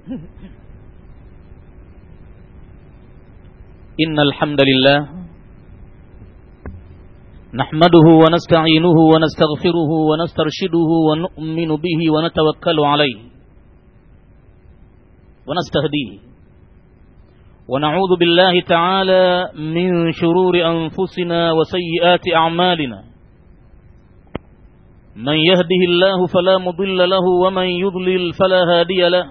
إن الحمد لله نحمده ونستعينه ونستغفره ونسترشده ونؤمن به ونتوكل عليه ونستهديه ونعوذ بالله تعالى من شرور أنفسنا وسيئات أعمالنا من يهده الله فلا مضل له ومن يضلل فلا هادي له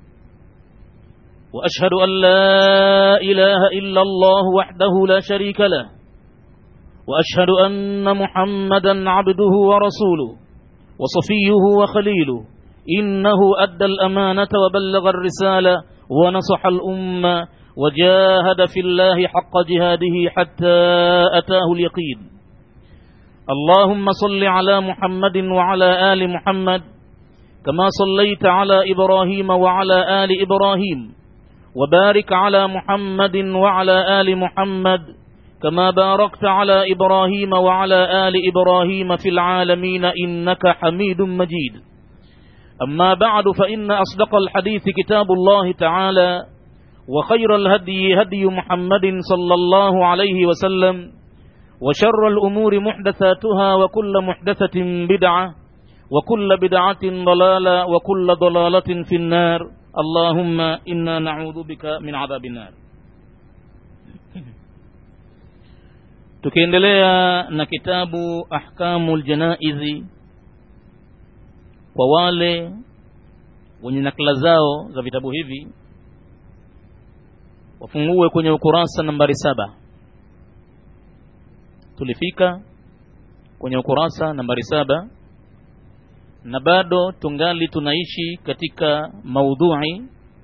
وأشهد أن لا إله إلا الله وحده لا شريك له وأشهد أن محمدا عبده ورسوله وصفيه وخليله إنه أدى الأمانة وبلغ الرسالة ونصح الأمة وجاهد في الله حق جهاده حتى أتاه اليقين اللهم صل على محمد وعلى آل محمد كما صليت على إبراهيم وعلى آل إبراهيم وبارك على محمد وعلى آل محمد كما باركت على إبراهيم وعلى آل إبراهيم في العالمين إنك حميد مجيد أما بعد فإن أصدق الحديث كتاب الله تعالى وخير الهدي هدي محمد صلى الله عليه وسلم وشر الأمور محدثاتها وكل محدثة بدعة وكل بدعة ضلالة وكل ضلالة في النار اللهم إنا نعوذ بك من عذاب النار tukiendelea na kitabu ahkamu ljanaizi kwa wale wenye nakala zao za vitabu hivi wafungue kwenye ukurasa nambari saba tulifika kwenye ukurasa nambari saba na bado tungali tunaishi katika maudhui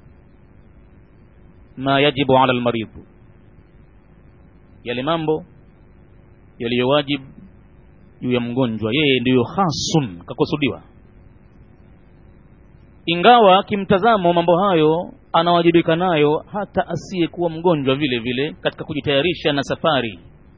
ma yajibu ala almaridhu yale mambo yaliyowajibu juu ya mgonjwa yeye ndiyo hasun kakusudiwa ingawa kimtazamo mambo hayo anawajibika nayo hata asiyekuwa mgonjwa vile vile katika kujitayarisha na safari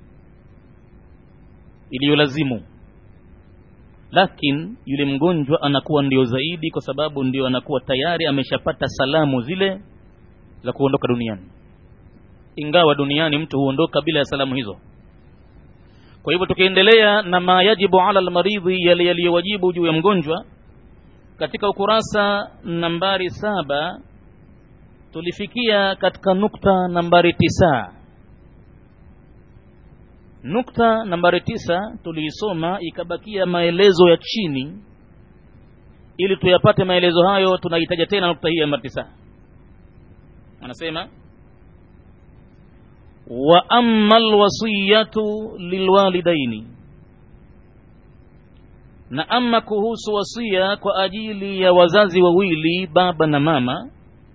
iliyolazimu lakini yule mgonjwa anakuwa ndio zaidi kwa sababu ndio anakuwa tayari ameshapata salamu zile za kuondoka duniani ingawa duniani mtu huondoka bila ya salamu hizo kwa hivyo tukiendelea na ma yajibu ala almaridhi yale yaliyowajibu juu ya mgonjwa katika ukurasa nambari saba tulifikia katika nukta nambari tisa nukta nambari tisa tuliisoma ikabakia maelezo ya chini ili tuyapate maelezo hayo tunahitaja tena nukta hii ya nambari tisa anasema wa amma alwasiyatu lilwalidaini na ama kuhusu wasia kwa ajili ya wazazi wawili baba na mama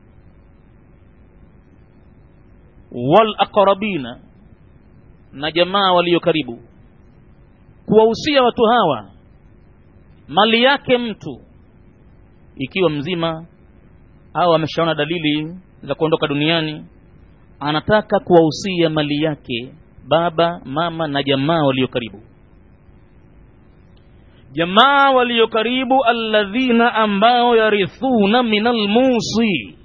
wal aqrabina na jamaa walio karibu kuwahusia watu hawa mali yake mtu ikiwa mzima au ameshaona dalili za kuondoka duniani anataka kuwahusia mali yake baba mama na jamaa walio karibu jamaa walio karibu alladhina ambao yarithuna min almusi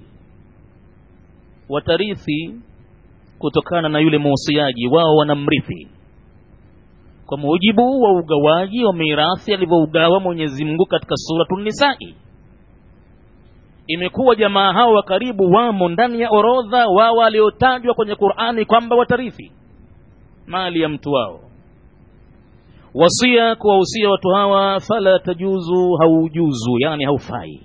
watarithi kutokana na yule muusiaji wao wanamrithi kwa mujibu wa ugawaji wa mirathi alivyougawa Mwenyezi Mungu katika suratu Nisai. Imekuwa jamaa hao wa karibu wamo ndani ya orodha wao waliotajwa kwenye Qur'ani kwamba watarithi mali ya mtu wao. Wasia kuwahusia watu hawa, fala tajuzu, haujuzu, yani haufai.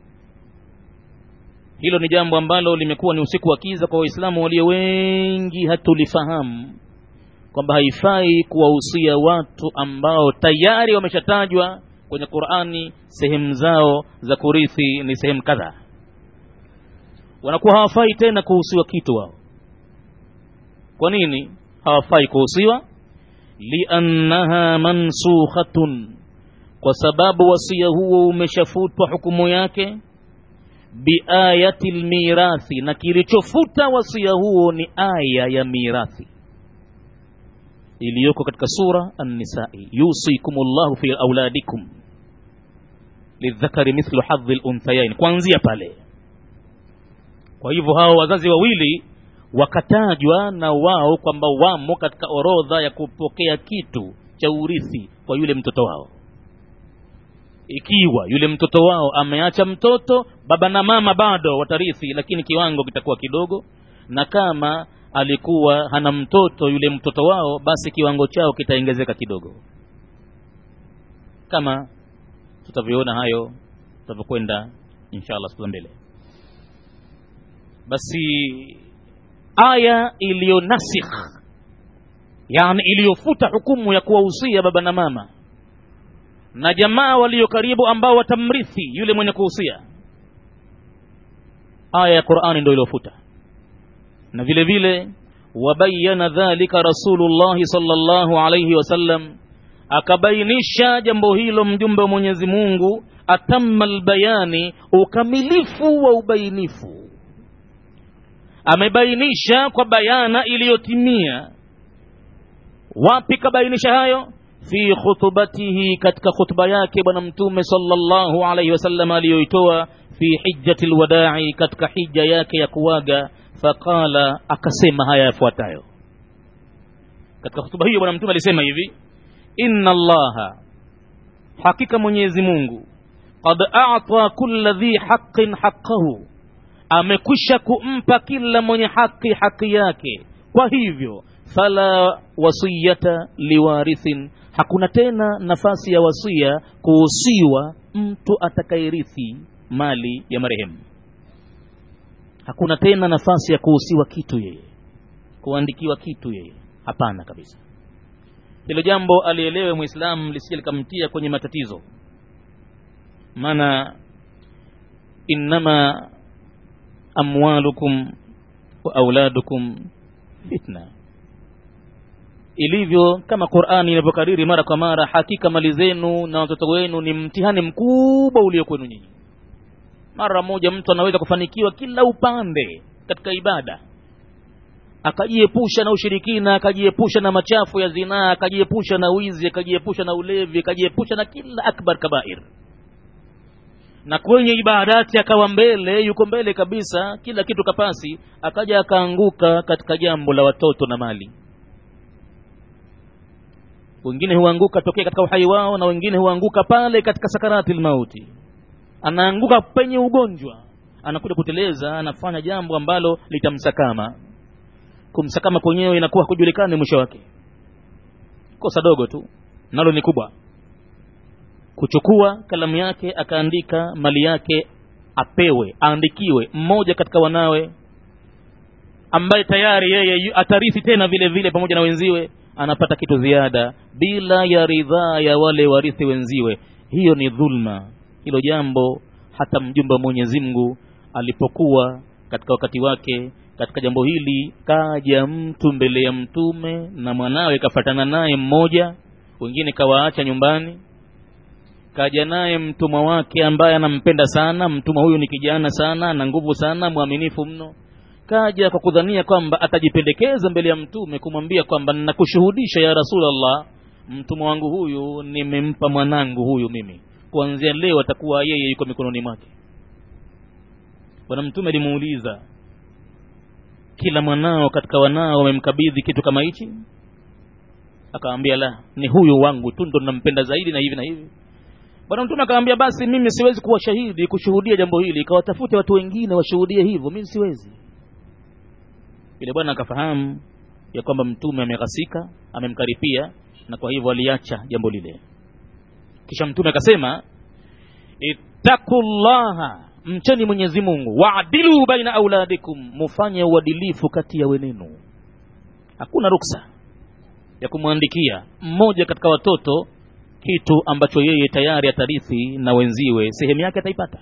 Hilo ni jambo ambalo limekuwa ni usiku wa kiza kwa Waislamu walio wengi, hatulifahamu kwamba haifai kuwahusia watu ambao tayari wameshatajwa kwenye Qur'ani, sehemu zao za kurithi ni sehemu kadhaa, wanakuwa hawafai tena kuhusiwa kitu wao. Kwa nini hawafai kuhusiwa? liannaha mansukhatun, kwa sababu wasia huo umeshafutwa hukumu yake biayati lmirathi, na kilichofuta wasia huo ni aya ya mirathi iliyoko katika sura An-Nisai, yusikumullahu fi auladikum lidhakari mithlu hadhi lunthayain. Kuanzia pale kwa hivyo hao wazazi wawili wakatajwa na wao kwamba wamo katika orodha ya kupokea kitu cha urithi kwa yule mtoto wao ikiwa yule mtoto wao ameacha mtoto baba na mama bado watarithi lakini kiwango kitakuwa kidogo na kama alikuwa hana mtoto yule mtoto wao basi kiwango chao kitaongezeka kidogo kama tutavyoona hayo tutavyokwenda inshallah siku mbele basi aya iliyonasikh yani iliyofuta hukumu ya kuwahusia baba na mama na jamaa walio karibu ambao watamrithi yule mwenye kuhusia aya ya qurani ndio iliyofuta na vile vile wabayana dhalika rasulullahi salllahu alaihi wasallam akabainisha jambo hilo mjumbe wa mwenyezi mungu atamma lbayani ukamilifu wa ubainifu amebainisha kwa bayana iliyotimia wapi kabainisha hayo fi khutubatihi katika khutba yake bwana mtume sallallahu alaihi wasallam aliyoitoa fi hijjati lwadai katika hija yake ya kuwaga faqala akasema haya yafuatayo katika hutuba hiyo bwana mtume alisema hivi inna allaha hakika mwenyezi mungu qad ata kulla dhi haqin haqqahu amekwisha kumpa kila mwenye haki haki yake kwa hivyo fala wasiyata liwarithin hakuna tena nafasi ya wasia kuhusiwa mtu atakayerithi mali ya marehemu hakuna tena nafasi ya kuhusiwa kitu yeye kuandikiwa kitu yeye hapana kabisa hilo jambo alielewe mwislamu lisije likamtia kwenye matatizo maana innama amwalukum wa auladukum fitna ilivyo kama qurani inavyokariri mara kwa mara hakika mali zenu na watoto wenu ni mtihani mkubwa ulio kwenu nyinyi mara moja mtu anaweza kufanikiwa kila upande katika ibada akajiepusha na ushirikina akajiepusha na machafu ya zinaa akajiepusha na wizi akajiepusha na ulevi akajiepusha na kila akbar kabair na kwenye ibadati akawa mbele yuko mbele kabisa kila kitu kapasi akaja akaanguka katika jambo la watoto na mali wengine huanguka tokea katika uhai wao na wengine huanguka pale katika sakarati lmauti anaanguka penye ugonjwa anakuja kuteleza anafanya jambo ambalo litamsakama kumsakama kwenyewe inakuwa hakujulikani mwisho wake kosa dogo tu nalo ni kubwa kuchukua kalamu yake akaandika mali yake apewe aandikiwe mmoja katika wanawe ambaye tayari yeye atarithi tena vile vile pamoja na wenziwe anapata kitu ziada bila ya ridhaa ya wale warithi wenziwe hiyo ni dhulma hilo jambo hata mjumbe wa mwenyezi mungu alipokuwa katika wakati wake katika jambo hili kaja mtu mbele ya mtume na mwanawe kafatana naye mmoja wengine kawaacha nyumbani kaja naye mtumwa wake ambaye anampenda sana mtumwa huyu ni kijana sana na nguvu sana mwaminifu mno kaja kwa kudhania kwamba atajipendekeza mbele ya mtume kumwambia kwamba nakushuhudisha ya rasulllah mtumwa wangu huyu nimempa mwanangu huyu mimi kuanzia leo atakuwa yeye yuko mikononi mwake bwana mtume alimuuliza kila mwanao katika wanao wamemkabidhi kitu kama hichi akamwambia la ni huyu wangu tu ndo nampenda zaidi na hivi na hivi bwana mtume akamwambia basi mimi siwezi kuwa shahidi kushuhudia jambo hili ikawatafute watu wengine washuhudie hivyo mimi siwezi yule bwana akafahamu ya kwamba mtume ameghasika amemkaripia na kwa hivyo aliacha jambo lile kisha mtume akasema ittaqullaha mcheni mwenyezi mungu waadilu baina auladikum mufanye uadilifu kati ya wenenu hakuna ruksa ya kumwandikia mmoja katika watoto kitu ambacho yeye tayari atarithi na wenziwe sehemu yake ataipata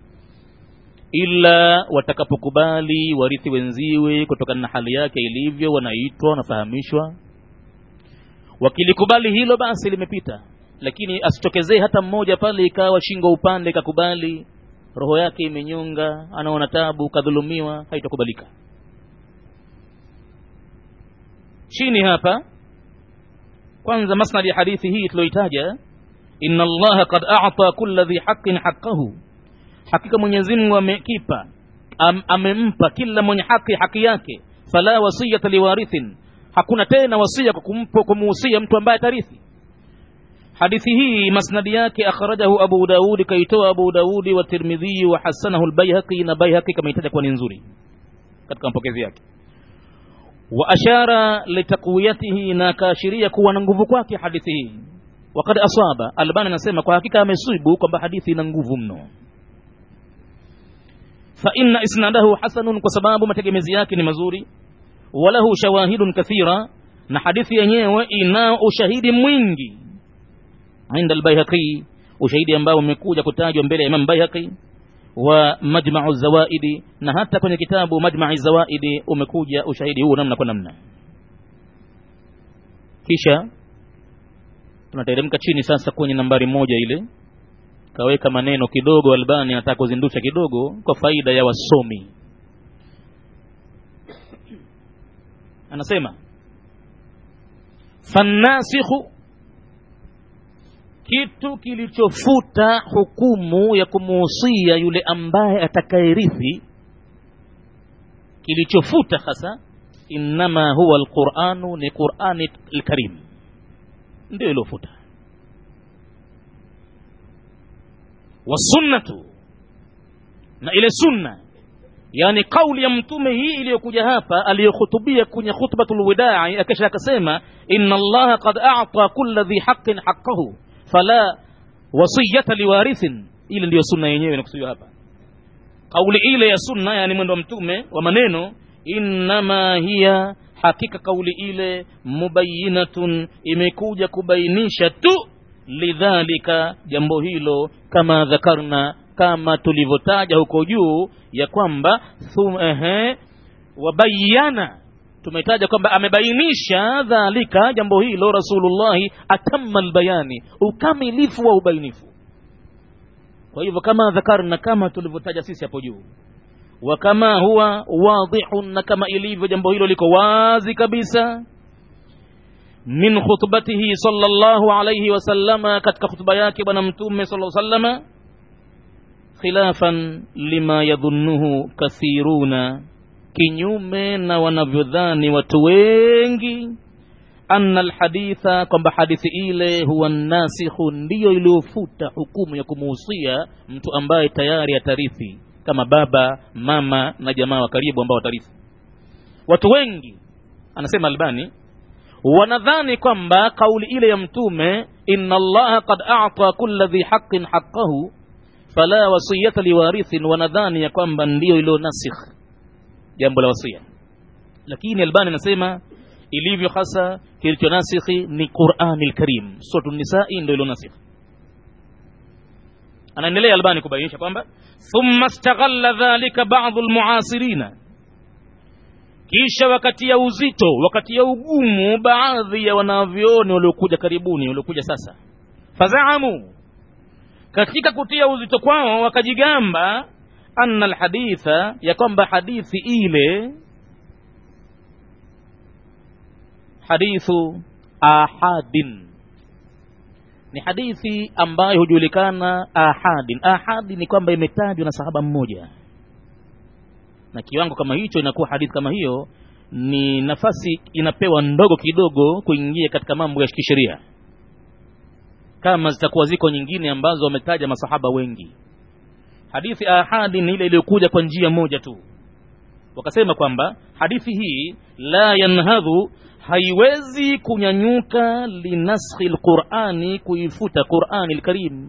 ila watakapokubali warithi wenziwe kutokana na hali yake ilivyo wanaitwa wanafahamishwa wakilikubali hilo basi limepita lakini asitokezee hata mmoja pale ikawa shingo upande kakubali roho yake imenyonga anaona tabu kadhulumiwa haitakubalika chini hapa kwanza masnadi ya hadithi hii tulioitaja inna allaha qad a'ta kulla dhi haqqin haqqahu hakika mwenyezi mungu amekipa am, amempa kila mwenye haki haki yake fala wasiyata liwarithin hakuna tena wasia kwa kumpa kumuhusia mtu ambaye atarithi hadithi hii masnadi yake akhrajahu abu daudi kaitoa abu daudi wa tirmidhi wa hasanahu lbaihaqi na baihaqi kameitaja kuwa ni nzuri katika mapokezi yake wa ashara litakwiyatihi na akaashiria kuwa na nguvu kwake hadithi hii wakad asaba albani anasema kwa hakika amesibu kwamba hadithi ina nguvu mno fa inna isnadahu hasanun kwa sababu mategemezi yake ni mazuri walahu shawahidun kathira na hadithi yenyewe ina ushahidi mwingi inda albayhaqi ushahidi ambao umekuja kutajwa mbele ya imam bayhaqi wa majmau zawaidi na hata kwenye kitabu majmai zawaidi umekuja ushahidi huu namna kwa namna kisha tunateremka chini sasa kwenye nambari moja ile kaweka maneno kidogo albani anataka kuzindusha kidogo kwa faida ya wasomi anasema fannasikhu kitu kilichofuta hukumu ya kumuhusia yule ambaye atakayerithi kilichofuta hasa innama huwa alquranu ni qurani lkarim ndio iliofuta wasunnatu na ile sunna yani kauli ya mtume hii iliyokuja hapa aliyokhutubia kwenye khutbatul widai akisha akasema inna allaha qad a'ta kulla dhi haqqin haqqahu fala wasiyata liwarithin ile ndiyo sunna yenyewe inakusudiwa hapa kauli ile ya sunna yani mwendo wa mtume wa maneno innama hiya hakika kauli ile mubayinatun imekuja kubainisha tu lidhalika jambo hilo kama dhakarna kama tulivyotaja huko juu ya kwamba ehe wabayana tumetaja kwamba amebainisha dhalika jambo hilo rasulullahi atamma albayani ukamilifu wa ubainifu kwa hivyo kama dhakarna kama tulivyotaja sisi hapo juu wa kama huwa wadihun na kama ilivyo jambo hilo liko wazi kabisa min khutbatihi sallallahu alayhi wasallama katika khutba yake bwana mtume sallallahu sallama khilafan lima yadhunnuhu kathiruna kinyume na wanavyodhani watu wengi anna alhaditha kwamba hadithi ile huwa nasikhu ndiyo iliyofuta hukumu ya kumuhusia mtu ambaye tayari atarithi kama baba mama na jamaa wa karibu ambao watarithi watu wengi anasema albani wanadhani kwamba kauli ile ya mtume inna allaha qad a'ta kulla dhi haqqin haqqahu fala wasiyata liwarithin wanadhani ya kwamba ndiyo ilo nasikh jambo la wasia lakini albani anasema ilivyo hasa kilicho nasikhi ni qurani lkarim suratu nisai ndo ilo nasikh anaendelea albani kubainisha kwamba thumma staghalla dhalika badu lmuasirina kisha wakati ya uzito wakati ya ugumu baadhi ya wanavyoni waliokuja karibuni waliokuja sasa fazaamu katika kutia uzito kwao wakajigamba anna alhaditha ya kwamba hadithi ile hadithu ahadin ni hadithi ambayo hujulikana ahadin ahadi ni kwamba imetajwa na sahaba mmoja na kiwango kama hicho inakuwa hadithi kama hiyo ni nafasi inapewa ndogo kidogo kuingia katika mambo ya kisheria kama zitakuwa ziko nyingine ambazo wametaja masahaba wengi hadithi ahadi ni ile iliyokuja kwa njia moja tu wakasema kwamba hadithi hii la yanhadhu haiwezi kunyanyuka linaskhi lqurani kuifuta qurani lkarim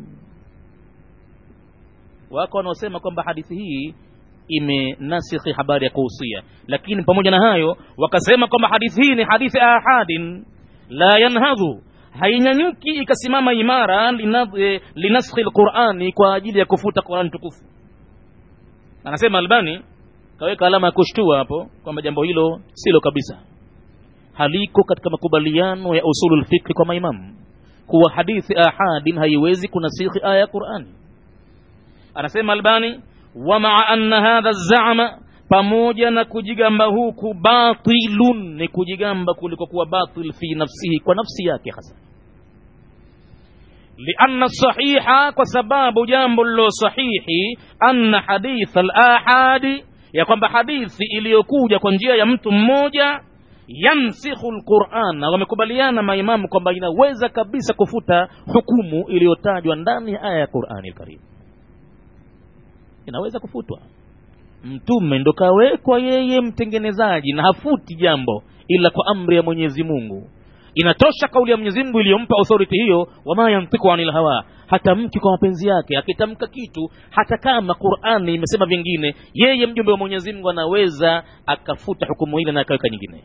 wako wanaosema kwamba hadithi hii imenasikhi habari ya kuhusia lakini pamoja na hayo wakasema kwamba hadithi hii ni hadithi ahadin la yanhadhu hainyanyuki ikasimama imara linaskhi lqurani kwa ajili ya kufuta qurani tukufu anasema albani kaweka alama ya kushtua hapo kwamba jambo hilo silo kabisa haliko katika makubaliano ya usulul fikri kwa maimamu kuwa hadithi ahadin haiwezi kunasikhi aya ya qurani anasema albani wa maa anna hadha zama pamoja na kujigamba huku batilun ni kujigamba kuliko kuwa batil fi nafsihi kwa nafsi yake hasa lianna sahiha kwa sababu jambo lilo sahihi anna hadith alahadi ya kwamba hadithi iliyokuja kwa njia ya mtu mmoja yansikhu lquran na wamekubaliana maimamu kwamba inaweza kabisa kufuta hukumu iliyotajwa ndani ya aya ya qurani lkarim inaweza kufutwa mtume ndo kawekwa yeye mtengenezaji na hafuti jambo ila kwa amri ya mwenyezi mungu inatosha kauli ya mwenyezi mungu iliyompa authority hiyo wama yantiku anil hawa hatamki kwa mapenzi yake akitamka kitu hata kama qurani imesema vingine yeye mjumbe wa mwenyezi mungu anaweza akafuta hukumu ile na akaweka nyingine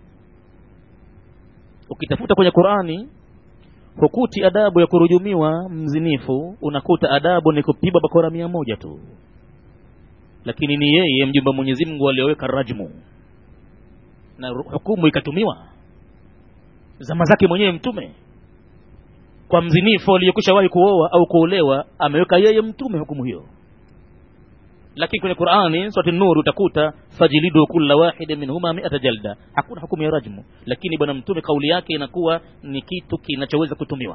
ukitafuta kwenye qurani hukuti adabu ya kurujumiwa mzinifu unakuta adabu ni kupigwa bakora mia moja tu lakini ni yeye mjumbe wa mwenyezi mungu aliyoweka rajmu na hukumu ikatumiwa zama zake mwenyewe mtume kwa mzinifu aliyekwisha wahi kuoa au kuolewa ameweka yeye mtume hukumu hiyo lakini kwenye qurani surati nur utakuta fajilidu kulla wahidin minhuma miata jalda hakuna hukumu ya rajmu lakini bwana mtume kauli yake inakuwa ni kitu kinachoweza kutumiwa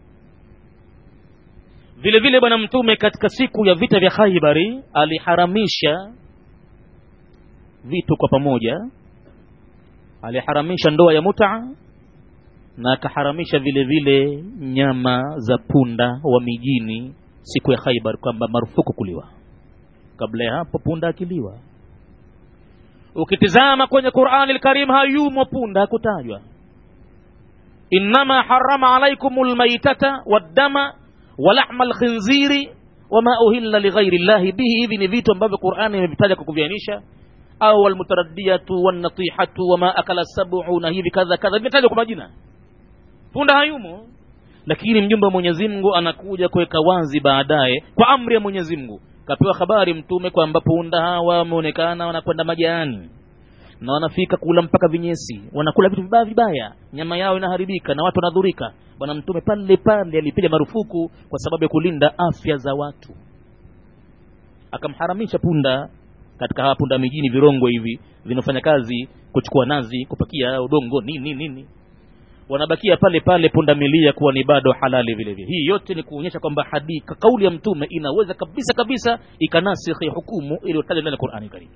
vile vile bwana mtume katika siku ya vita vya khaibari aliharamisha vitu kwa pamoja aliharamisha ndoa ya muta na akaharamisha vile vile nyama za punda wa mijini siku ya khaibar kwamba marufuku kuliwa kabla ya hapo punda akiliwa ukitizama kwenye qurani lkarim hayumo punda hakutajwa innama harama alaikum lmaitata waddama walahma lkhinziri wama uhilla lighairi llahi bihi hivi ni vitu ambavyo qurani imevitaja kwa kuvianisha au walmutaradiyatu wannatihatu wama akala sabu na hivi kadha kadha vimetajwa kwa majina punda hayumo lakini mjumbe wa mwenyezi mungu anakuja kuweka wazi baadaye kwa amri ya mwenyezi mungu kapewa habari mtume kwamba punda hawa wameonekana wanakwenda majani na wanafika kula mpaka vinyesi wanakula vitu vibaya vibaya nyama yao inaharibika na watu wanadhurika bwana mtume pale pale alipiga marufuku kwa sababu ya kulinda afya za watu akamharamisha punda katika hawa punda mijini virongwe hivi vinafanya kazi kuchukua nazi kupakia udongo nini nini wanabakia pale pale pundamilia kuwa ni bado halali vile vile hii yote ni kuonyesha kwamba hadika kauli ya mtume inaweza kabisa kabisa ikanasikhi hukumu iliyotajwa ndani ya qurani karim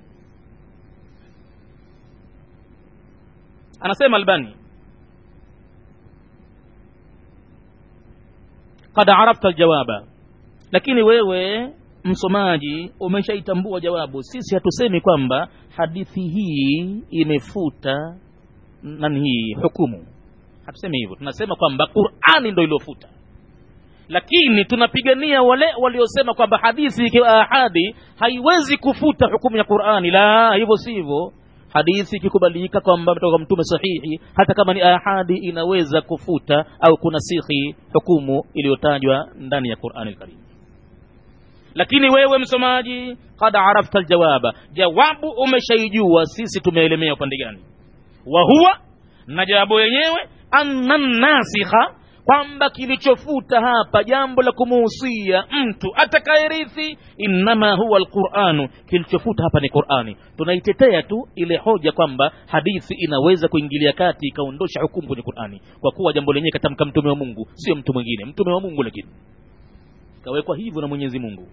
anasema albani kad arafta aljawaba lakini wewe msomaji umeshaitambua jawabu sisi hatusemi kwamba hadithi hii imefuta nani hii hukumu hatusemi hivyo tunasema kwamba qurani ndo iliyofuta lakini tunapigania wale waliosema kwamba hadithi ikiwa ahadi haiwezi kufuta hukumu ya qurani la hivyo sivyo hadithi ikikubalika kwamba kutoka mtume sahihi hata kama ni ahadi inaweza kufuta au kunasihi hukumu iliyotajwa ndani ya qurani lkarim lakini wewe msomaji kad arafta aljawaba jawabu umeshaijua sisi tumeelemea upande gani wa huwa na jawabu yenyewe anna nasikha kwamba kilichofuta hapa jambo la kumuhusia mtu atakayerithi innama huwa alquranu kilichofuta hapa ni qurani tunaitetea tu ile hoja kwamba hadithi inaweza kuingilia kati ikaondosha hukumu kwenye qurani kwa kuwa jambo lenyewe katamka mtume wa mungu sio mtu mwingine mtume wa mungu lakini kawekwa hivyo na mwenyezi mungu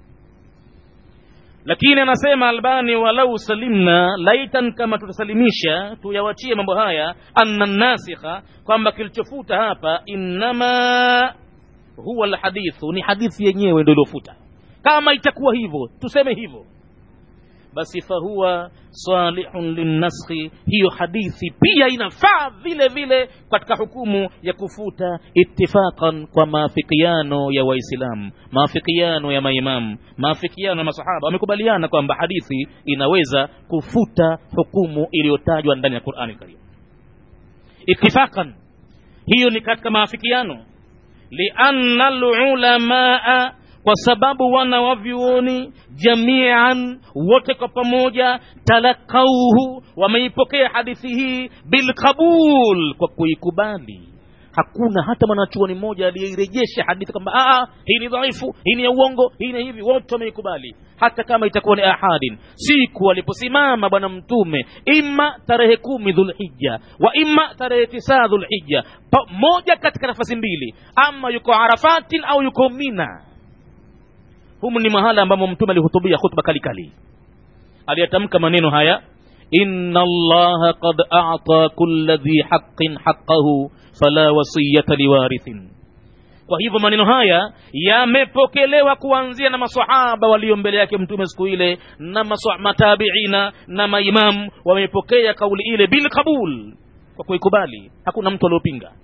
lakini anasema albani walau salimna laitan kama tutasalimisha tuyawachie mambo haya anna nasikha kwamba kilichofuta hapa innama huwa lhadithu ni hadithi yenyewe ndo iliofuta kama itakuwa hivyo tuseme hivyo basi fahuwa salihun linnaskhi hiyo hadithi pia inafaa vile vile katika hukumu ya kufuta ittifaqan kwa maafikiano ya waislamu maafikiano ya maimamu maafikiano ya masahaba wamekubaliana kwamba hadithi inaweza kufuta hukumu iliyotajwa ndani ya qurani karim ittifaqan hiyo ni katika maafikiano lianna lulamaa kwa sababu wana wavyuoni jamian wote kwa pamoja talakauhu wameipokea hadithi hii bilqabul kwa kuikubali hakuna hata mwanachuoni mmoja aliyeirejesha hadithi kwamba hii ni dhaifu hii ni ya uongo hii ni hivi wote wameikubali hata kama itakuwa ni ahadin siku aliposimama bwana mtume ima tarehe kumi dhulhija wa ima tarehe tisaa dhulhija moja katika nafasi mbili ama yuko arafatin au yuko mina humu ni mahala ambamo mtume alihutubia khutba kali kali aliyatamka maneno haya inna allaha qad a'ta kulla dhi haqqin haqqahu fala wasiyata liwarithin kwa hivyo maneno haya yamepokelewa kuanzia na masahaba walio mbele yake mtume siku ile na matabiina na maimamu wamepokea kauli ile bilqabul kwa kuikubali hakuna mtu aliopinga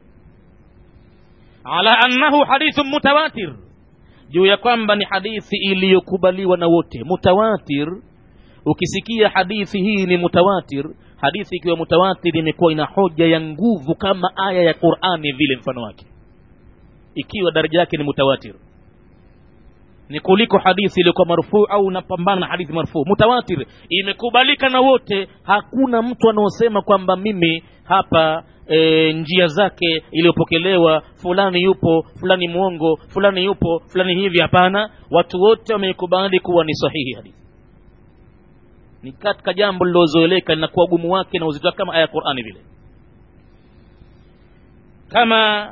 ala annahu hadithun mutawatir juu ya kwamba ni hadithi iliyokubaliwa na wote mutawatir ukisikia hadithi hii ni mutawatir hadithi ikiwa mutawatir imekuwa ina hoja ya nguvu kama aya ya qurani vile mfano wake ikiwa daraja yake ni mutawatir ni kuliko hadithi iliyokuwa marfuu au unapambana na hadithi marfuu mutawatir imekubalika na wote hakuna mtu anaosema kwamba mimi hapa e, njia zake iliyopokelewa fulani yupo fulani mwongo fulani yupo fulani hivi hapana watu wote wameikubali kuwa ni sahihi hadithi ni katika jambo lilozoeleka linakuwa ugumu wake na uzito wake kama aya ya qurani vile kama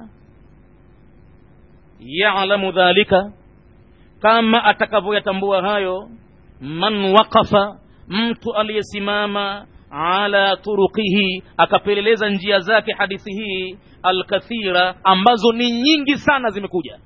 yalamu dhalika kama atakavyoyatambua hayo man waqafa mtu aliyesimama ala turuqihi akapeleleza njia zake hadithi hii alkathira ambazo ni nyingi sana zimekuja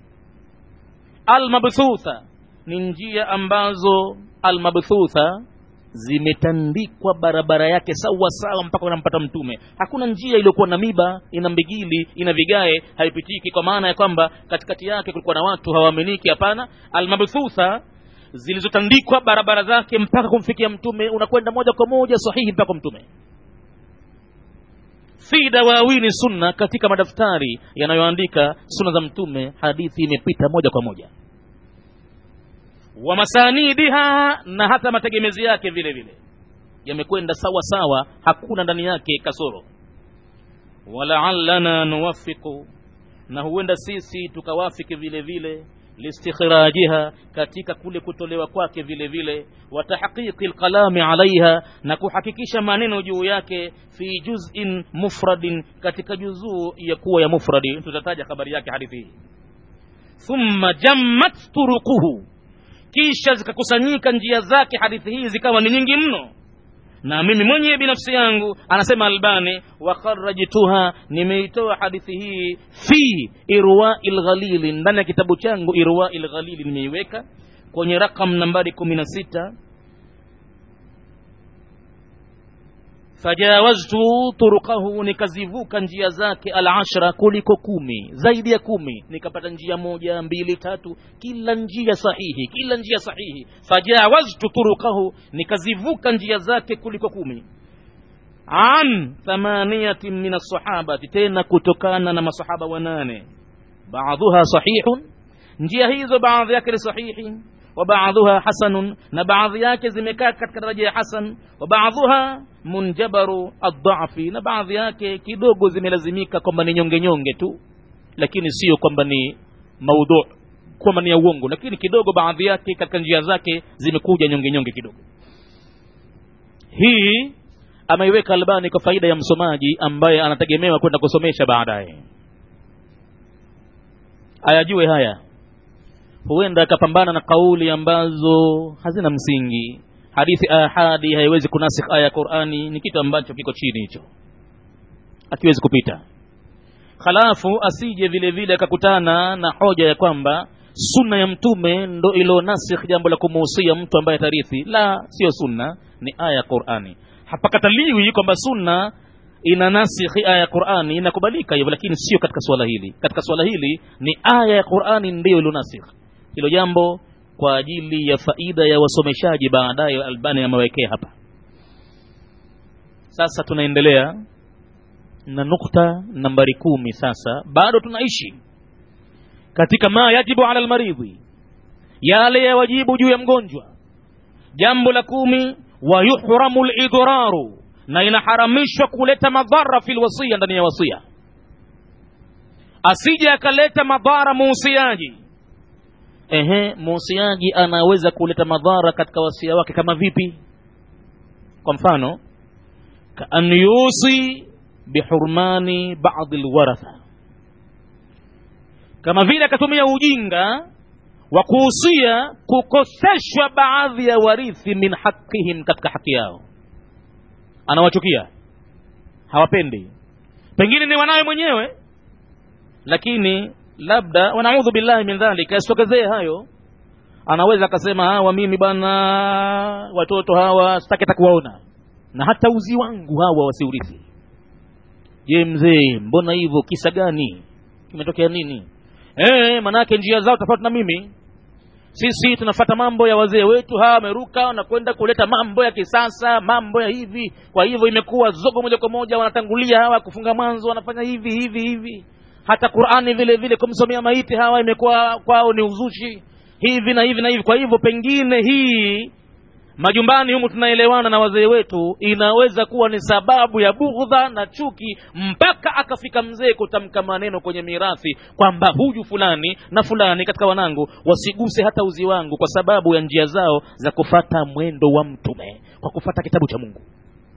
almabthutha ni njia ambazo almabthutha zimetandikwa barabara yake sawa sawa mpaka unampata mtume hakuna njia iliyokuwa na miba ina mbigili ina vigae haipitiki kwa maana ya kwamba katikati yake kulikuwa na watu hawaaminiki hapana almabthutha zilizotandikwa barabara zake mpaka kumfikia mtume unakwenda moja kwa moja sahihi mpaka mtume fi dawawini sunna katika madaftari yanayoandika sunna za mtume hadithi imepita moja kwa moja wa masanidiha na hata mategemezi yake vile vile yamekwenda sawa sawa hakuna ndani yake kasoro walaallana nuwafiqu na huenda sisi tukawafiki vile vile listikhrajiha katika kule kutolewa kwake vile vile wa tahqiqi lkalami alaiha na kuhakikisha maneno juu yake fi juzin mufradin katika juzuu ya kuwa ya mufradi tutataja habari yake hadithi hii thumma jammat turuquhu kisha zikakusanyika njia zake hadithi hii zikawa ni nyingi mno na mimi mwenyewe binafsi yangu anasema albani wakharajtuha nimeitoa hadithi hii fi irwai lghalili ndani ya kitabu changu irwai lghalili nimeiweka kwenye rakam nambari kumi na sita fajawaztu turukahu nikazivuka njia zake alashra kuliko kumi zaidi ya kumi nikapata njia moja mbili tatu kila njia sahihi kila njia sahihi fajawaztu turukahu nikazivuka njia zake kuliko kumi an thamaniyatin min alsahabati tena kutokana na masahaba wanane baadhuha sahihun njia hizo baadhi yake ni sahihi وبعضها حسن na baadhi yake zimekaa katika daraja ya hasan wa baadhuha munjabaru adhafi na baadhi yake kidogo zimelazimika kwamba ni nyonge nyonge tu lakini sio kwamba ni maudhu kwamba ni ya uongo lakini kidogo baadhi yake katika njia zake zimekuja nyonge nyonge kidogo hii ameiweka albani kwa faida ya msomaji ambaye anategemewa kwenda kusomesha baadaye ayajue haya huenda akapambana na kauli ambazo hazina msingi hadithi ahadi haiwezi kunasikh aya ya qurani ni kitu ambacho kiko chini hicho akiwezi kupita halafu asije vile vile akakutana na hoja ya kwamba sunna ya mtume ndo ilionasikh jambo la kumuhusia mtu ambaye tarithi la sio sunna ni aya ya qurani hapakataliwi kwamba sunna ina nasikhi aya ya qurani inakubalika hivyo lakini sio katika swala hili katika swala hili ni aya ya qurani ndiyo ilionasikh hilo jambo kwa ajili ya faida ya wasomeshaji baadaye albani amewekea hapa sasa tunaendelea na nukta nambari kumi sasa bado tunaishi katika ma yajibu ala lmaridhi yale ya wajibu juu ya mgonjwa jambo la kumi wa yuhramu lidraru na inaharamishwa kuleta madhara fi lwasia ndani ya wasia asije akaleta madhara muusiaji ehe muusiaji anaweza kuleta madhara katika wasia wake kama vipi kwa mfano kaan yusi bihurmani badi lwaratha kama vile akatumia ujinga wa kuhusia kukoseshwa baadhi ya warithi min haqihim katika haki yao anawachukia hawapendi pengine ni wanawe mwenyewe lakini labda wanaudhu billahi min dhalika yasitokezee hayo anaweza akasema hawa mimi bwana watoto hawa sitaki hata kuwaona na hata uzi wangu hawa wasiurithi je mzee mbona hivyo kisa gani kimetokea nini e, manake njia zao tofauti na mimi sisi tunafata mambo ya wazee wetu hawa wameruka na kwenda kuleta mambo ya kisasa mambo ya hivi kwa hivyo imekuwa zogo moja kwa moja wanatangulia hawa kufunga mwanzo wanafanya hivi hivi hivi hata qurani vile vile kumsomea maiti hawa imekuwa kwao ni uzushi hivi na hivi na hivi kwa hivyo pengine hii majumbani humu tunaelewana na wazee wetu inaweza kuwa ni sababu ya bughdha na chuki mpaka akafika mzee kutamka maneno kwenye mirathi kwamba huyu fulani na fulani katika wanangu wasiguse hata uzi wangu kwa sababu ya njia zao za kufata mwendo wa mtume kwa kufata kitabu cha mungu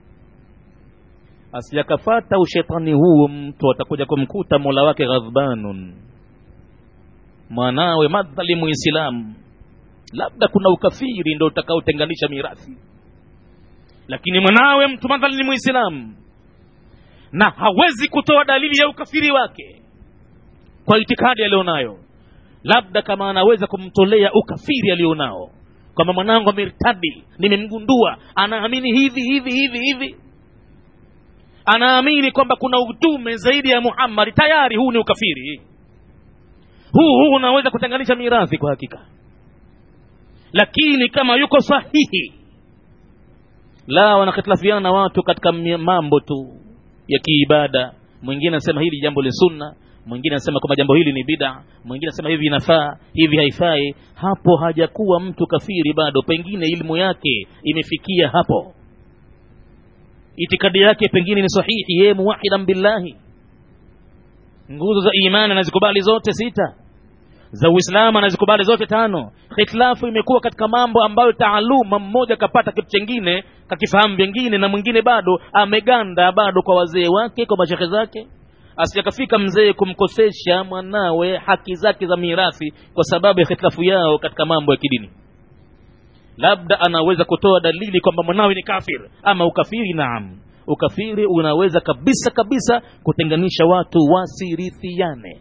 asijakafata ushetani huo mtu atakuja kumkuta mola wake ghadhbanun mwanawe madhali muislamu labda kuna ukafiri ndo utakaotenganisha mirathi lakini mwanawe mtu madhali ni muislamu na hawezi kutoa dalili ya ukafiri wake kwa itikadi aliyonayo labda kama anaweza kumtolea ukafiri alionao kwamba mwanangu amertadi nimemgundua anaamini hivi hivi hivi hivi anaamini kwamba kuna utume zaidi ya muhammadi tayari huu ni ukafiri huu huu unaweza kutenganisha mirathi kwa hakika lakini kama yuko sahihi la wanahitilafiana na watu katika mambo tu ya kiibada mwingine anasema hili jambo ni sunna mwingine anasema kwamba jambo hili ni bida mwingine anasema hivi inafaa hivi haifai hapo hajakuwa mtu kafiri bado pengine ilmu yake imefikia hapo itikadi yake pengine ni sahihi yeye muwahidan billahi nguzo za imani anazikubali zote sita za uislamu anazikubali zote tano hitilafu imekuwa katika mambo ambayo taaluma mmoja kapata kitu chengine kakifahamu vyengine na mwingine bado ameganda bado kwa wazee wake kwa mashehe zake asijakafika mzee kumkosesha mwanawe haki zake za mirathi kwa sababu ya hitilafu yao katika mambo ya kidini labda anaweza kutoa dalili kwamba mwanawe ni kafir ama ukafiri naam ukafiri unaweza kabisa kabisa kutenganisha watu wasirithiane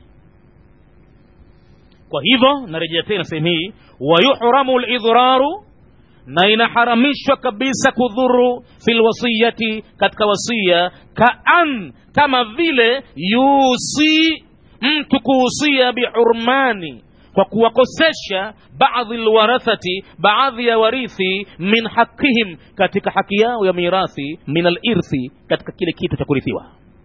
kwa hivyo narejea tena sehemu hii wayuhramu lidhraru na inaharamishwa kabisa kudhuru fi lwasiyati katika wasia kaan kama vile yusi mtu kuhusia bihurmani kwa kuwakosesha baadhi lwarathati baadhi ya warithi min haqihim katika haki yao ya mirathi min alirthi katika kile kitu cha kurithiwa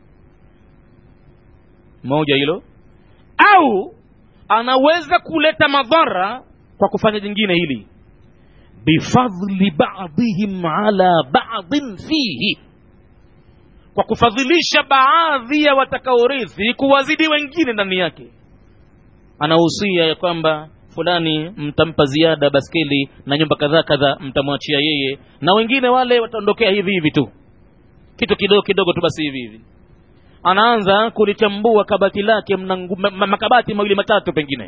moja hilo au anaweza kuleta madhara kwa kufanya jingine hili bifadli badihim ala badin fihi kwa kufadhilisha baadhi ya watakaorithi kuwazidi wengine ndani yake anahusia ya kwamba fulani mtampa ziada baskeli na nyumba kadhaa kadhaa mtamwachia yeye na wengine wale wataondokea hivi hivi tu kitu kidogo kidogo tu basi hivi hivi anaanza kulichambua kabati lake mna makabati mawili matatu pengine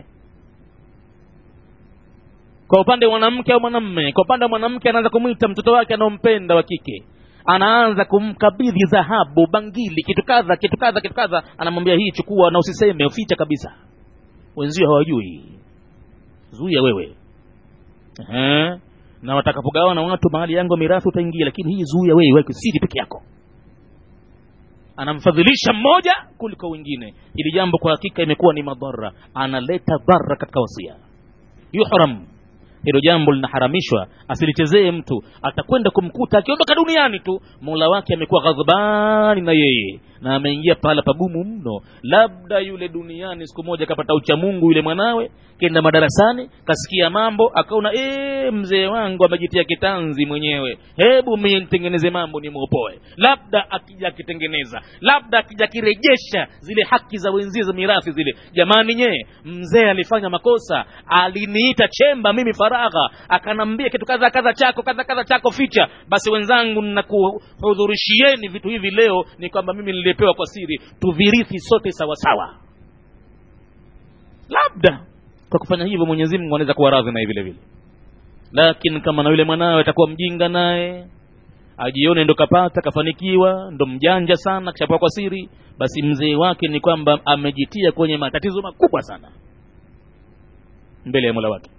kwa upande wa mwanamke au mwanamme kwa upande wa mwanamke anaanza kumwita mtoto wake anaompenda wa kike anaanza kumkabidhi dhahabu bangili kitu kadha kitu kadha kitu kadha anamwambia hii chukua na usiseme uficha kabisa wenzio hawajui zuia wewe Ehe. na watakapogawana watu mahali yangu mirathi utaingia lakini hii zuia wewe weke siri peke yako anamfadhilisha mmoja kuliko wengine hili jambo kwa hakika imekuwa ni madhara analeta dhara katika wasia yuhram hilo jambo linaharamishwa asilichezee mtu atakwenda kumkuta akiondoka duniani tu mola wake amekuwa ghadhabani na yeye na ameingia pahala pagumu mno labda yule duniani siku moja kapata uchamungu yule mwanawe kenda madarasani kasikia mambo akaona ee, mzee wangu amejitia kitanzi mwenyewe hebu mie nitengeneze mambo nimwopoe labda akija akitengeneza labda akija akirejesha zile haki za wenzie za mirathi zile jamani nyee mzee alifanya makosa aliniita chemba mimi faragha akanambia kitu kadha kadha chako kadha kadha chako ficha basi wenzangu nakuhudhurishieni vitu hivi leo ni kwamba mimi nilipewa kwa siri tuvirithi sote sawasawa labda kwa kufanya hivyo mwenyezi mungu anaweza kuwa radhi naye vile vile lakini kama na yule mwanawe atakuwa mjinga naye ajione ndo kapata kafanikiwa ndo mjanja sana kishapewa kwa siri basi mzee wake ni kwamba amejitia kwenye matatizo makubwa sana mbele ya mola wake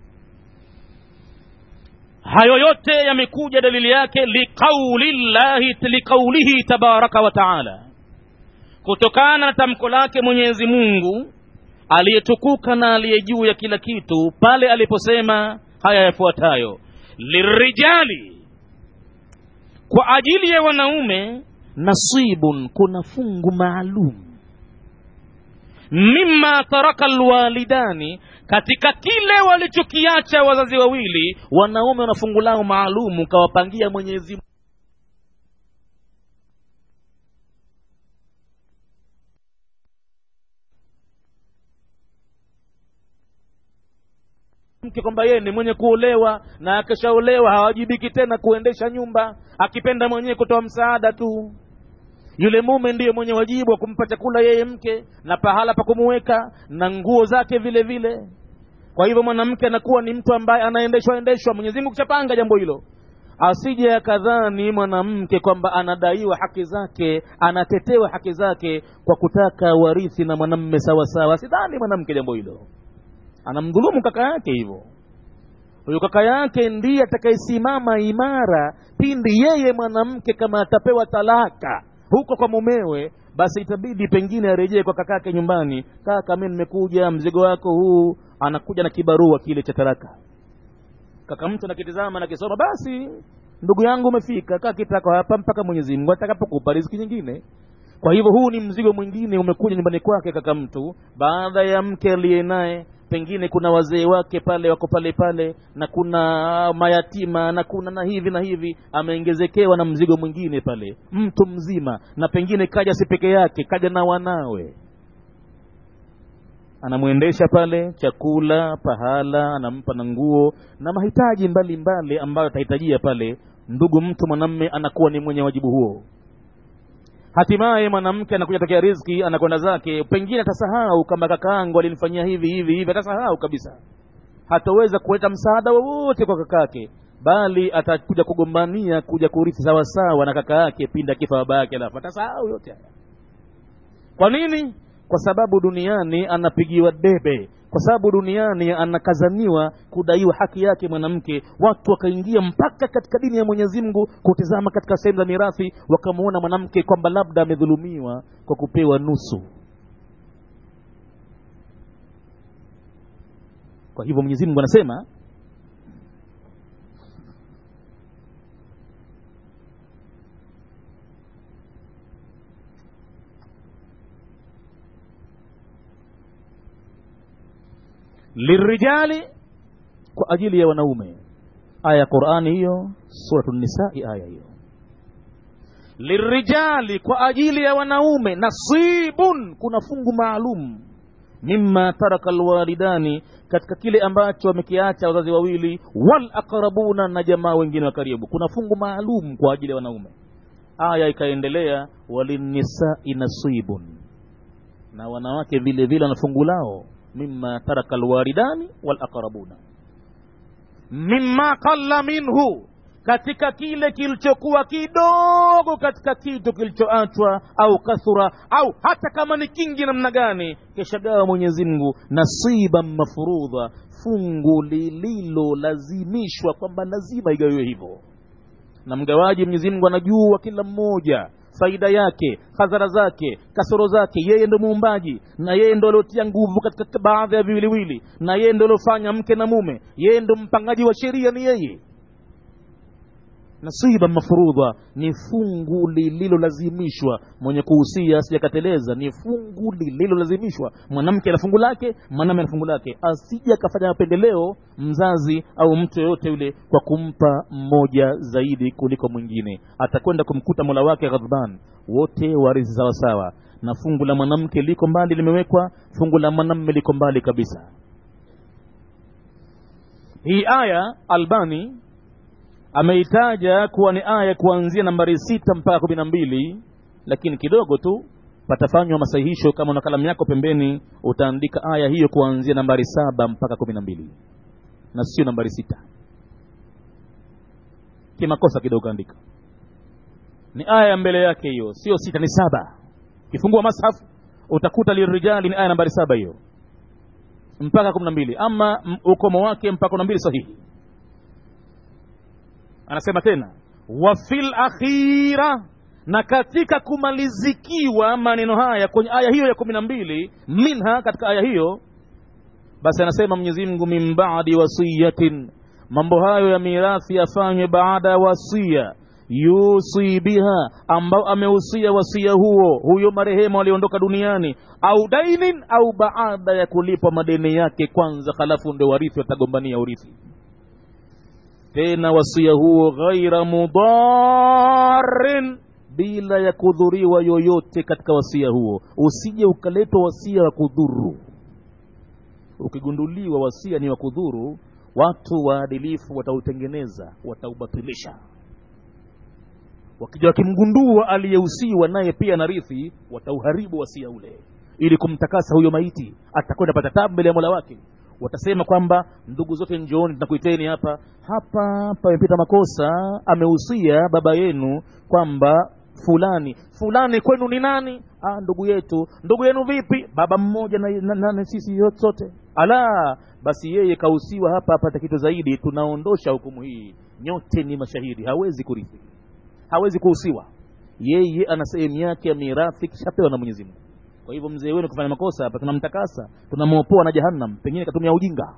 hayo yote yamekuja dalili yake liqaulillahi liqaulihi tabaraka wa taala kutokana na tamko lake mwenyezi mungu aliyetukuka na aliye juu ya kila kitu pale aliposema haya yafuatayo lirijali kwa ajili ya wanaume nasibun kuna fungu maalum mima taraka lwalidani katika kile walichokiacha wazazi wawili wanaume wana fungu lao maalum kawapangia mwenyezi mke kwamba yeye ni mwenye kuolewa na akishaolewa hawajibiki tena kuendesha nyumba akipenda mwenyewe kutoa msaada tu yule mume ndiye mwenye wajibu wa kumpa chakula yeye mke na pahala pa kumuweka na nguo zake vile vile kwa hivyo mwanamke anakuwa ni mtu ambaye anaendeshwa endeshwa mwenyezi mungu kishapanga jambo hilo asije akadhani mwanamke kwamba anadaiwa haki zake anatetewa haki zake kwa kutaka warithi na mwanamme sawasawa sidhani mwanamke jambo hilo anamdhulumu kaka yake hivyo huyo kaka yake ndiye atakayesimama imara pindi yeye mwanamke kama atapewa talaka huko kwa mumewe basi itabidi pengine arejee kwa kakake nyumbani kaka mi nimekuja mzigo wako huu anakuja na kibarua kile cha talaka kaka mtu nakitizama nakisoma basi ndugu yangu umefika kaa kitako hapa mpaka mwenyezi mungu atakapokupa riziki nyingine kwa hivyo huu ni mzigo mwingine umekuja nyumbani kwake kaka mtu baada ya mke aliye naye pengine kuna wazee wake pale wako pale pale na kuna mayatima na kuna na hivi na hivi ameengezekewa na mzigo mwingine pale mtu mzima na pengine kaja si peke yake kaja na wanawe anamwendesha pale chakula pahala anampa na nguo na mahitaji mbalimbali mbali ambayo atahitajia pale ndugu mtu mwanamme anakuwa ni mwenye wajibu huo hatimaye mwanamke anakuja tokea riziki anakwenda zake pengine atasahau kama kakaangu alinifanyia hivi hivi hivi atasahau kabisa hataweza kuleta msaada wowote kwa kakake bali atakuja kugombania kuja kurithi sawasawa na kaka yake pindi akifa baba yake alafu atasahau yote haya kwa nini kwa sababu duniani anapigiwa debe kwa sababu duniani anakazaniwa kudaiwa haki yake mwanamke watu wakaingia mpaka katika dini ya mwenyezi mungu kutizama katika sehemu za mirathi wakamuona mwanamke kwamba labda amedhulumiwa kwa kupewa nusu kwa hivyo mwenyezi mungu anasema lirijali kwa ajili ya wanaume aya ya qurani hiyo suratu nisai aya hiyo lirijali kwa ajili ya wanaume nasibun kuna fungu maalum mima taraka lwalidani katika kile ambacho wamekiacha wazazi wawili wal aqrabuna na jamaa wengine wa karibu kuna fungu maalum kwa ajili ya wanaume aya ikaendelea walinisai nasibun na wanawake vile vile wana fungu lao mima taraka alwaridani walaqrabuna mima qalla minhu katika kile kilichokuwa kidogo katika kitu kilichoachwa au kathura au hata kama ni kingi namna gani keshagawa mwenyezi mungu nasiban mafurudha fungu lililolazimishwa kwamba lazima igawiwe hivyo na mgawaji mwenyezi mungu anajua kila mmoja faida yake hadhara zake kasoro zake yeye ndo muumbaji na yeye ndo aliotia nguvu katika baadhi ya viwiliwili na yeye ndo aliofanya mke na mume yeye ndo mpangaji wa sheria ni yeye nasiba mafurudha ni fungu lililolazimishwa mwenye kuhusia asijakateleza ni fungu lililolazimishwa mwanamke ana fungu lake mwanamme ana fungu lake asije akafanya mapendeleo mzazi au mtu yoyote yule kwa kumpa mmoja zaidi kuliko mwingine atakwenda kumkuta mola wake ghadhban wote warithi sawasawa na fungu la mwanamke liko mbali limewekwa fungu la mwanamme liko mbali kabisa hii aya albani ameitaja kuwa ni aya kuanzia nambari sita mpaka kumi na mbili lakini kidogo tu patafanywa masahihisho kama una kalamu yako pembeni utaandika aya hiyo kuanzia nambari saba mpaka kumi na mbili na sio nambari sita kimakosa kidogo andika ni aya ya mbele yake hiyo sio sita ni saba kifungua mashafu utakuta lirijali ni aya nambari saba hiyo mpaka kumi na mbili ama ukomo wake mpaka kumi na mbili sahihi anasema tena wa fil akhira na katika kumalizikiwa maneno haya kwenye aya hiyo ya kumi na mbili minha katika aya hiyo basi anasema mwenyezi mungu min badi wasiyatin mambo hayo ya mirathi yafanywe baada ya wasia yusi biha ambao amehusia wasia huo huyo marehemu aliondoka duniani au dainin au baada ya kulipwa madeni yake kwanza halafu ndio warithi watagombania urithi tena wasia huo ghaira mudarin bila ya kudhuriwa yoyote katika wasia huo usije ukaletwa wasia wa kudhuru ukigunduliwa wasia ni wa kudhuru watu waadilifu watautengeneza wataubatilisha wakija wakimgundua aliyehusiwa naye pia na rithi watauharibu wasia ule ili kumtakasa huyo maiti atakwenda pata tabu mbele ya mola wake watasema kwamba ndugu zote njooni tunakuiteni hapa hapa pamepita makosa amehusia baba yenu kwamba fulani fulani kwenu ni nani ah, ndugu yetu ndugu yenu vipi baba mmoja na, na, na, na sisi yote sote ala basi yeye kahusiwa hapa apata kitu zaidi tunaondosha hukumu hii nyote ni mashahidi hawezi kurithi hawezi kuhusiwa yeye ana sehemu yake ya mirathi kishapewa na mwenyezi mungu kwa hivyo mzee wenu kufanya makosa hapa tunamtakasa tunamwopoa na jahannam pengine katumia ujinga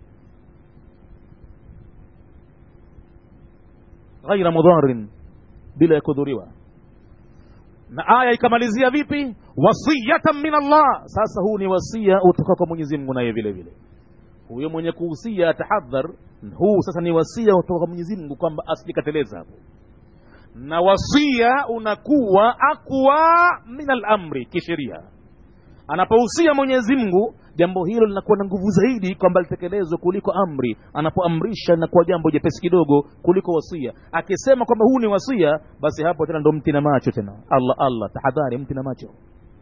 ghaira mudharin bila ya kudhuriwa na aya ikamalizia vipi wasiyatan min allah sasa huu ni wasia utoka kwa mwenyezi mungu naye vile vile huyo mwenye kuhusia atahadhar huu sasa ni wasia utoka kwa mwenyezi mungu kwamba asijikateleza hapo na wasia unakuwa aqwa min alamri kisheria anapohusia mwenyezi mungu jambo hilo linakuwa na nguvu zaidi kwamba litekelezwe kuliko amri anapoamrisha linakuwa jambo jepesi kidogo kuliko wasia akisema kwamba huu ni wasia basi hapo tena ndo mti na macho tena allah allah tahadhari mti na macho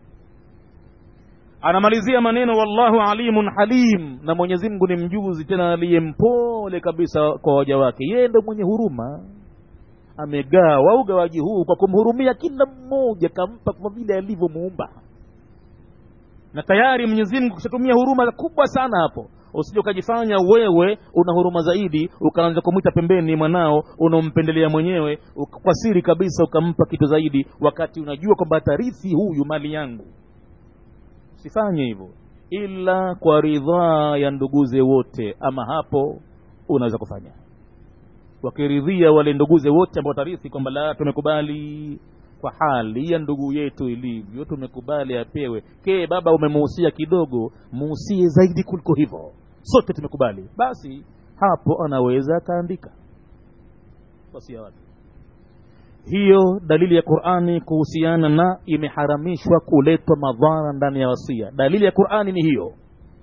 anamalizia maneno wallahu alimun halim na mwenyezi mungu ni mjuzi tena aliyempole kabisa kwa waja wake yeye ndo mwenye huruma amegawa ugawaji huu kwa kumhurumia kila mmoja kampa kwa vile alivyomuumba na tayari mwenyezi mungu kishatumia huruma kubwa sana hapo usije ukajifanya wewe una huruma zaidi ukaanza kumwita pembeni mwanao unaompendelea mwenyewe kwa siri kabisa ukampa kitu zaidi wakati unajua kwamba atarithi huyu mali yangu sifanye hivyo ila kwa ridhaa ya nduguze wote ama hapo unaweza kufanya wakiridhia wale nduguze wote ambao watarithi kwamba la tumekubali kwa hali ya ndugu yetu ilivyo tumekubali apewe ke baba umemuhusia kidogo muhusie zaidi kuliko hivyo sote tumekubali basi hapo anaweza akaandika wasia wake hiyo dalili ya qurani kuhusiana na imeharamishwa kuletwa madhara ndani ya wasia dalili ya qurani ni hiyo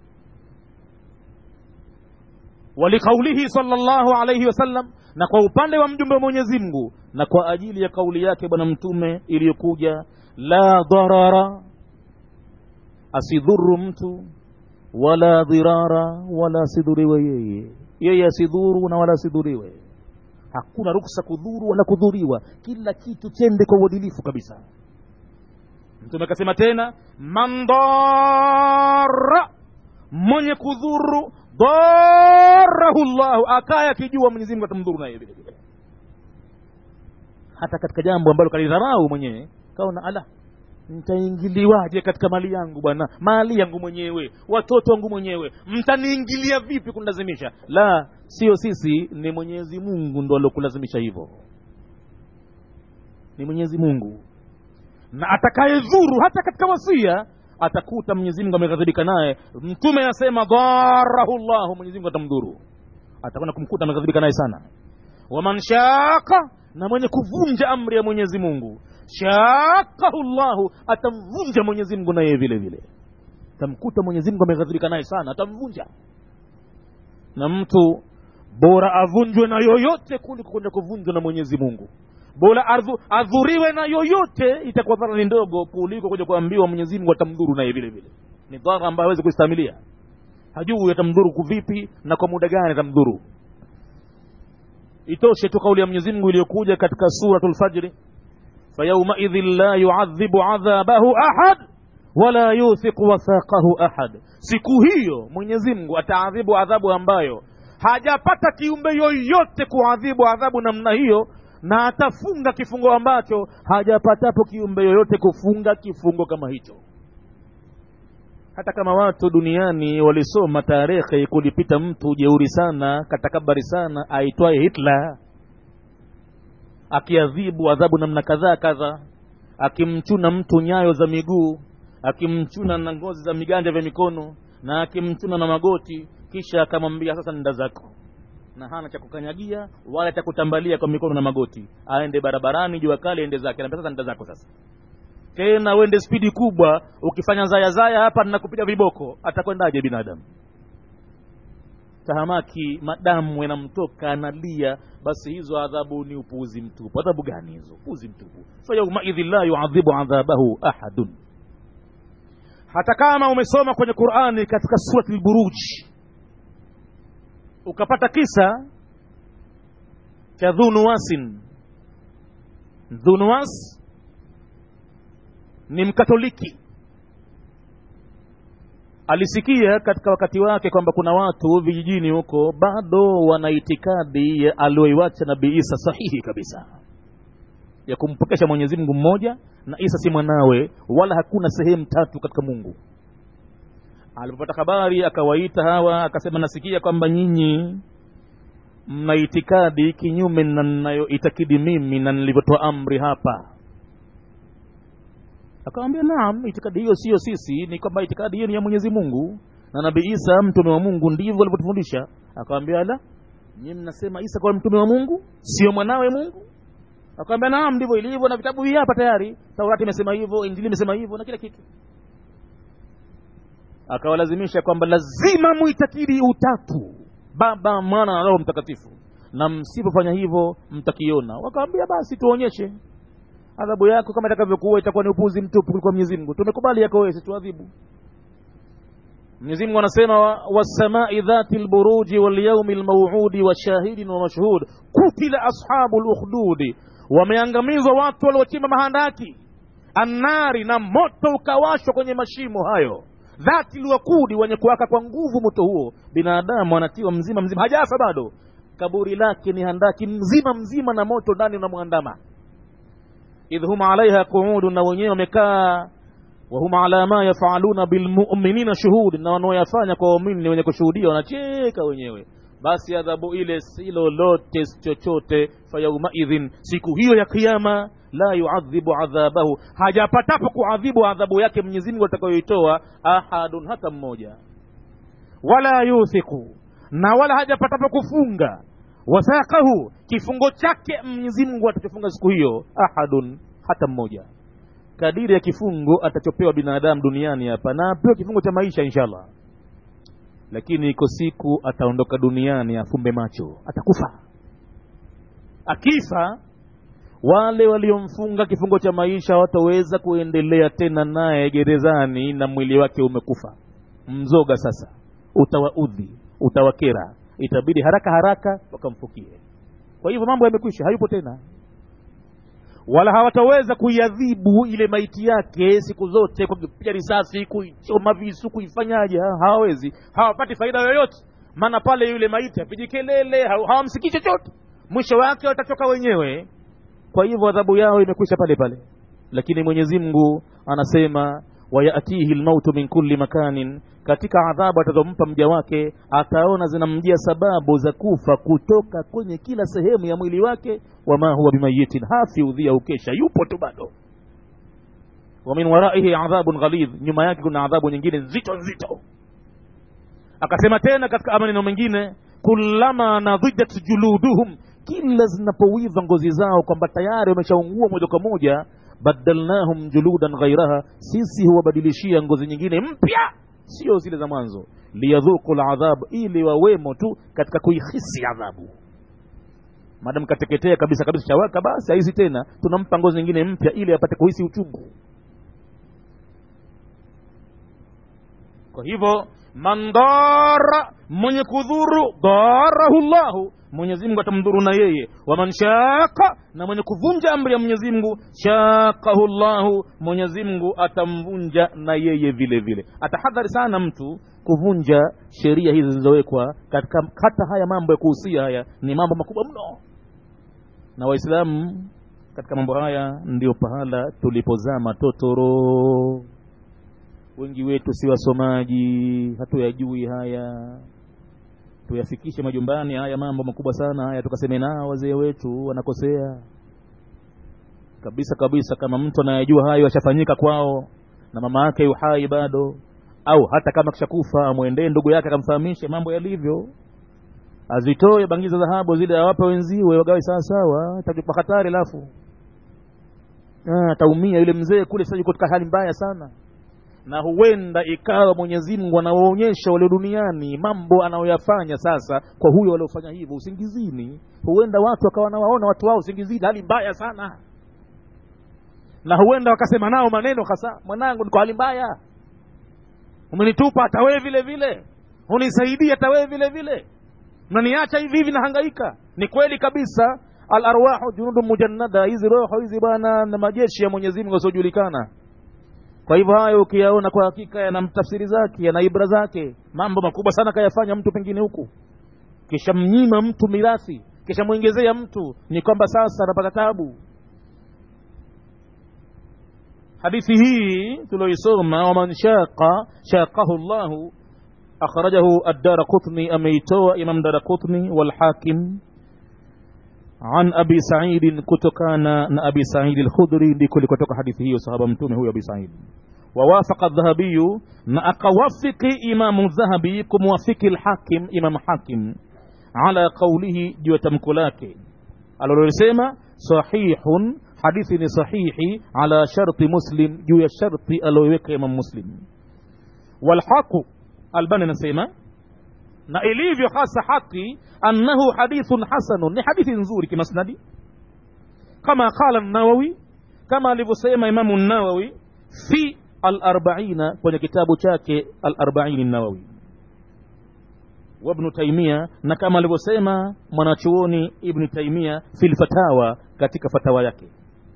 walikaulihi salllahu alaihi wasallam na kwa upande wa mjumbe wa mwenyezi mungu na kwa ajili ya kauli yake bwana mtume iliyokuja la dharara asidhuru mtu wala dhirara wala asidhuriwe yeye yeye asidhuru na wala asidhuriwe hakuna ruksa kudhuru wala kudhuriwa kila kitu chende kwa uadilifu kabisa mtume akasema tena man dara mwenye kudhuru darahu llahu akaya akijua mwenyezi mungu atamdhuru naye vile vile hata katika jambo ambalo kalidharau mwenyewe kaona ala ntaingiliwaje katika mali yangu bwana mali yangu mwenyewe watoto wangu mwenyewe mtaniingilia vipi kunilazimisha la sio sisi ni mwenyezi mungu ndo aliokulazimisha hivyo ni mwenyezi mungu na atakayedhuru hata katika wasia atakuta mwenyezi mungu ameghadhibika naye mtume anasema dharahu llahu mwenyezi mungu atamdhuru atakwenda kumkuta ameghadhibika naye sana waman shaka na mwenye kuvunja amri ya mwenyezi mungu shakahu llahu atamvunja mwenyezi mungu naye vile vile tamkuta mwenyezi mungu ameghadhibika naye sana atamvunja na mtu bora avunjwe na yoyote kuliko kwenda kuvunjwa na mwenyezi mungu bora ardhu- adhuriwe na yoyote itakuwa dhara ni ndogo kuliko kuja kuambiwa mwenyezi mungu atamdhuru naye vile vile ni dhara ambayo hawezi kuistamilia hajui atamdhuru kuvipi na kwa muda gani atamdhuru itoshe tu kauli ya mwenyezi mungu iliyokuja katika suratu lfajri fayaumaidhin la yuadhibu adhabahu ahad wala yuthiqu wathaqahu ahad siku hiyo mwenyezi mungu ataadhibu adhabu ambayo hajapata kiumbe yoyote kuadhibu adhabu namna hiyo na atafunga kifungo ambacho hajapatapo kiumbe yoyote kufunga kifungo kama hicho hata kama watu duniani walisoma tarehe kulipita mtu jeuri sana katakabari sana aitwaye hitler akiadhibu adhabu namna kadhaa kadha akimchuna mtu nyayo za miguu akimchuna na ngozi za viganja vya mikono na akimchuna na magoti kisha akamwambia sasa nenda zako na hana cha kukanyagia wala cha kutambalia kwa mikono na magoti aende barabarani jua kali ende zake Anaambia sasa nenda zako sasa tena uende spidi kubwa ukifanya zaya zaya hapa ninakupiga viboko atakwendaje binadamu tahamaki madamu yanamtoka analia basi hizo adhabu ni upuuzi mtupu adhabu gani hizo upuuzi mtupu fayaumaidhin la yuadhibu adhabahu ahadun hata kama umesoma kwenye qurani katika surati lburuji ukapata kisa cha dhunuwasin dhunuwas ni mkatoliki alisikia katika wakati wake kwamba kuna watu vijijini huko bado wana itikadi ya alioiwacha nabii isa sahihi kabisa ya kumpokesha mwenyezi mungu mmoja na isa si mwanawe wala hakuna sehemu tatu katika mungu alipopata habari akawaita hawa akasema nasikia kwamba nyinyi mna itikadi kinyume na ninayoitakidi mimi na nilivyotoa amri hapa akamwambia naam itikadi hiyo siyo sisi ni kwamba itikadi hiyo ni ya mwenyezi mungu na nabii isa mtume wa mungu ndivyo alivyotufundisha akamwambia la nyinyi mnasema isa kwa mtume wa mungu sio mwanawe mungu akamwambia naam ndivyo ilivyo na vitabu hii hapa tayari taurati imesema hivyo injili imesema hivyo na kila kitu akawalazimisha kwamba lazima muitakidi utatu baba mwana na roho mtakatifu na msipofanya hivyo mtakiona wakawambia basi tuonyeshe adhabu yako kama itakavyokuwa itakuwa ni upuzi mtupu kuliko mwenyezi mungu tumekubali yako wewe tuadhibu mwenyezi mungu anasema wa- wassamai dhati lburuji walyaumi lmauudi wa shahidin wa mashhud kutila ashabu lukhdudi wameangamizwa watu waliochimba mahandaki annari na moto ukawashwa kwenye mashimo hayo dhati lwakudi wenye kuwaka kwa nguvu moto huo binadamu anatiwa mzima mzima hajafa bado kaburi lake ni handaki mzima mzima na moto ndani unamwandama idh hum alaiha quudun na wenyewe wamekaa wahum ala ma yafaluna bilmuminina shuhud na wanaoyafanya kwa waumini ni wenye kushuhudia wanacheka wenyewe basi adhabu ile si lolote si chochote fayaumaidhin siku hiyo ya kiama la yuadhibu adhabahu hajapatapo kuadhibu adhabu yake mwenyezi mungu atakayoitoa ahadun hata mmoja wala yuthiqu na wala hajapatapo kufunga wathaqahu kifungo chake mwenyezi mungu atachofunga siku hiyo ahadun hata mmoja kadiri ya kifungo atachopewa binadamu duniani hapa na apewe kifungo cha maisha inshallah lakini iko siku ataondoka duniani afumbe macho atakufa akifa wale waliomfunga kifungo cha maisha hawataweza kuendelea tena naye gerezani na mwili wake umekufa mzoga sasa utawaudhi utawakera itabidi haraka haraka wakamfukie kwa hivyo mambo yamekwisha hayupo tena wala hawataweza kuiadhibu ile maiti yake siku zote kwa kupiga risasi kuichoma visu kuifanyaje ha- hawawezi hawapati faida yoyote maana pale yule maiti apigi kelele haw- hawamsikii chochote mwisho wake watachoka wenyewe kwa hivyo adhabu yao imekwisha pale pale lakini mwenyezi mungu anasema wayatihi lmautu min kulli makanin katika adhabu atazompa mja wake ataona zinamjia sababu za kufa kutoka kwenye kila sehemu ya mwili wake wama huwa bimayitin hafi udhia ukesha yupo tu bado wa min waraihi adhabun ghalidh nyuma yake kuna adhabu nyingine nzito nzito akasema tena katika maneno mengine kullama nadhijat juluduhum kila zinapowiva ngozi zao kwamba tayari wameshaungua moja kwa moja badalnahum juludan ghairaha sisi huwabadilishia ngozi nyingine mpya sio zile za mwanzo liyadhuku ladhab ili wawemo tu katika kuihisi adhabu madam kateketea kabisa kabisa chawaka basi haizi tena tunampa ngozi nyingine mpya ili apate kuhisi uchungu kwa hivyo man dara mwenye kudhuru darahu llahu mwenyezi mungu atamdhuru na yeye waman shaka na mwenye kuvunja amri ya mwenyezi mungu shakahu llahu mwenyezi mungu atamvunja na yeye vile vile atahadhari sana mtu kuvunja sheria hizi zilizowekwa katika hata haya mambo ya kuhusia haya ni mambo makubwa mno na waislamu katika mambo haya ndio pahala tulipozama totoro wengi wetu si wasomaji hatuyajui haya tuyafikishe majumbani haya mambo makubwa sana haya tukaseme nao wazee wetu wanakosea kabisa kabisa kama mtu anayejua hayo yashafanyika kwao na mama yake yuhai bado au hata kama kishakufa amwendee ndugu yake akamfahamishe mambo yalivyo azitoe bangi za dhahabu zile awape wenziwe wagawe sawasawa takupa hatari alafu ataumia yule mzee kule sasa yuko katika hali mbaya sana na huenda ikawa mwenyezi mungu anawaonyesha walio duniani mambo anayoyafanya sasa kwa huyo waliofanya hivyo usingizini huenda watu wakawa wanawaona watu wao usingizini hali mbaya sana na huenda wakasema nao maneno hasa mwanangu niko hali mbaya umenitupa hata wewe vile vile unisaidia hata wewe vile vile mnaniacha hivi hivi nahangaika ni kweli kabisa al arwahu junudu mujannada hizi roho hizi bwana na majeshi ya mwenyezi mungu yasiojulikana kwa hivyo hayo ukiyaona kwa hakika yana tafsiri zake yana ibra zake mambo makubwa sana kayafanya mtu pengine huku kisha mnyima mtu mirathi kisha mwongezea mtu ni kwamba sasa anapata tabu hadithi hii tulioisoma waman shaqa shaqahu llahu akhrajahu addara qutni ameitoa imam dara qutni walhakim عن أبي سعيد كتكانا أبي سعيد الخدري لكل كتك حديثه وصحابة متومه هو أبي سعيد ووافق الذهبي نأقوافق إمام الذهبي كموافق الحاكم إمام حاكم على قوله جوة مكلاك الرسيمة صحيح حديث صحيح على شرط مسلم جوة شرط الويك إمام مسلم والحق الباني نسيمة na ilivyo hasa haki annahu hadithun hasanun ni hadithi nzuri kimasnadi kama qala nawawi kama alivyosema imamu nawawi fi alarbaina kwenye kitabu chake alarbaini nawawi wabnu taimia na kama alivyosema mwanachuoni ibni taimia fi lfatawa katika fatawa yake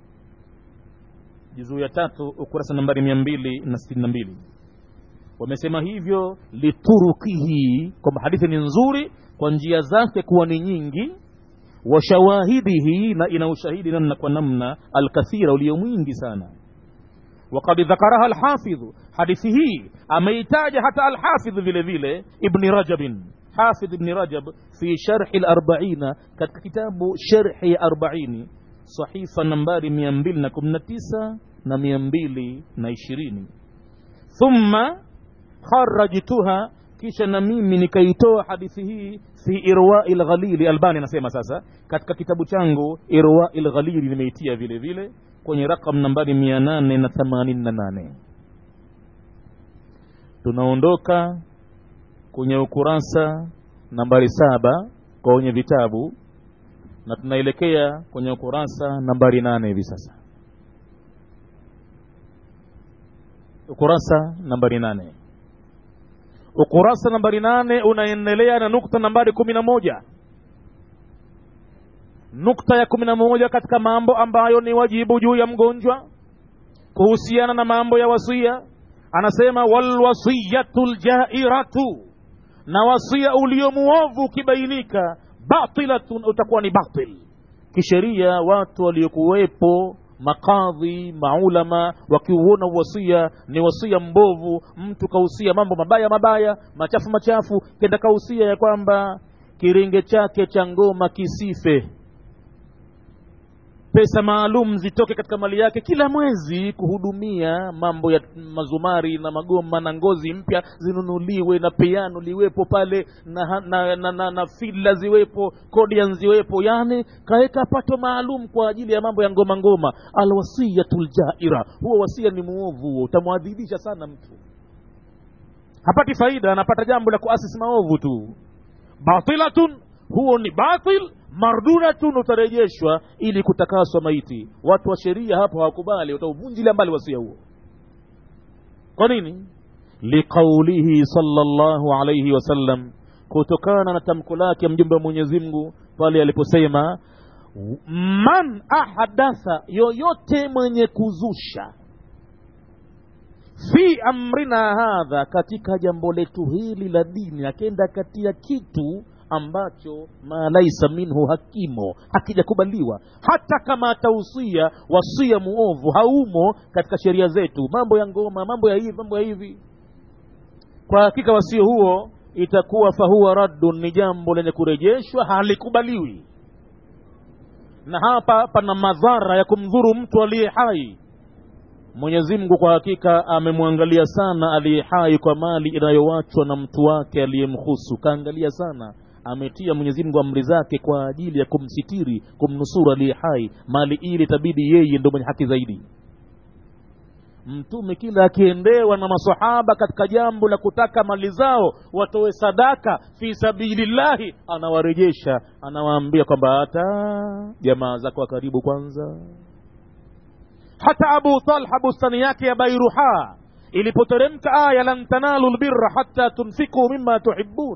juzuu ya tatu ukurasa nambari mia mbili na sitini na mbili wamesema hivyo liturukihi kwamba hadithi ni nzuri kwa njia zake kuwa ni nyingi wa shawahidihi na ina ushahidi namna kwa namna alkathira ulio mwingi sana وقد ذكرها الحافظ حديث هي أميتاج حتى الحافظ vile vile ابن رجب حافظ ابن رجب في شرح الأربعين كتاب شرح أربعين صحيفة نمبر 219 na 220 thumma kharajtuha kisha na mimi nikaitoa hadithi hii fi irwai lghalili albani anasema sasa katika kitabu changu irwai lghalili nimeitia vile vile kwenye rakam nambari mia nane na themanini na nane tunaondoka kwenye ukurasa nambari saba kwenye vitabu na tunaelekea kwenye ukurasa nambari nane hivi sasa ukurasa nambari nane ukurasa nambari nane unaendelea na nukta nambari kumi na moja nukta ya kumi na moja katika mambo ambayo ni wajibu juu ya mgonjwa kuhusiana na mambo ya wasia anasema walwasiyatu ljairatu na wasia ulio muovu ukibainika batilatun utakuwa ni batil kisheria watu waliokuwepo makadhi maulama wakiuona uwasia ni wasia mbovu mtu kausia mambo mabaya mabaya machafu machafu kenda kausia ya kwamba kiringe chake cha ngoma kisife pesa maalum zitoke katika mali yake kila mwezi kuhudumia mambo ya mazumari na magoma na ngozi mpya zinunuliwe na piano liwepo pale na, na, na, na, na fila ziwepo kodian ziwepo yani kaweka pato maalum kwa ajili ya mambo ya ngoma ngoma alwasiyatu ljaira huo wasia ni muovu huo utamwadhibisha sana mtu hapati faida anapata jambo la kuasisi maovu tu batilatun huo ni batil mardudatun utarejeshwa ili kutakaswa maiti watu wa sheria hapo hawakubali watauvunjilia mbali wasia huo kwa nini liqaulihi sallallahu alayhi wasallam kutokana na tamko lake mjumbe wa mwenyezi mungu pale aliposema man ahadatha yoyote mwenye kuzusha fi amrina hadha katika jambo letu hili la dini akenda katia kitu ambacho ma laisa minhu hakimo hakijakubaliwa hata kama atausia wasia muovu haumo katika sheria zetu mambo ya ngoma mambo ya hivi mambo ya hivi kwa hakika wasio huo itakuwa fahuwa raddun ni jambo lenye kurejeshwa halikubaliwi na hapa pana madhara ya kumdhuru mtu aliye hai mwenyezi mungu kwa hakika amemwangalia sana aliye hai kwa mali inayowachwa na mtu wake aliyemhusu kaangalia sana ametia mwenyezi mungu amri zake kwa ajili ya kumsitiri kumnusuru aliye hai mali ile itabidi yeye ndo mwenye haki zaidi mtume kila akiendewa na masahaba katika jambo la kutaka mali zao watoe sadaka fi sabilillahi anawarejesha anawaambia kwamba hata jamaa zako wa karibu kwanza hata abu talha bustani yake ya bairuha ilipoteremka aya lan tanalu lbirra hata tunfiku mima tuhibun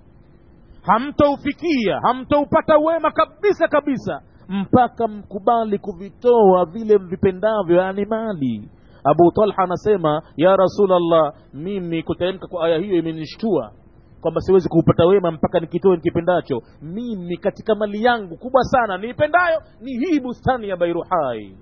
hamtaufikia hamtaupata wema kabisa kabisa mpaka mkubali kuvitoa vile vipendavyo yani mali abu talha anasema ya rasulllah mimi kuteremka kwa aya hiyo imenishtua kwamba siwezi kuupata wema mpaka nikitoe nikipendacho mimi katika mali yangu kubwa sana niipendayo ni hii bustani ya bairuhai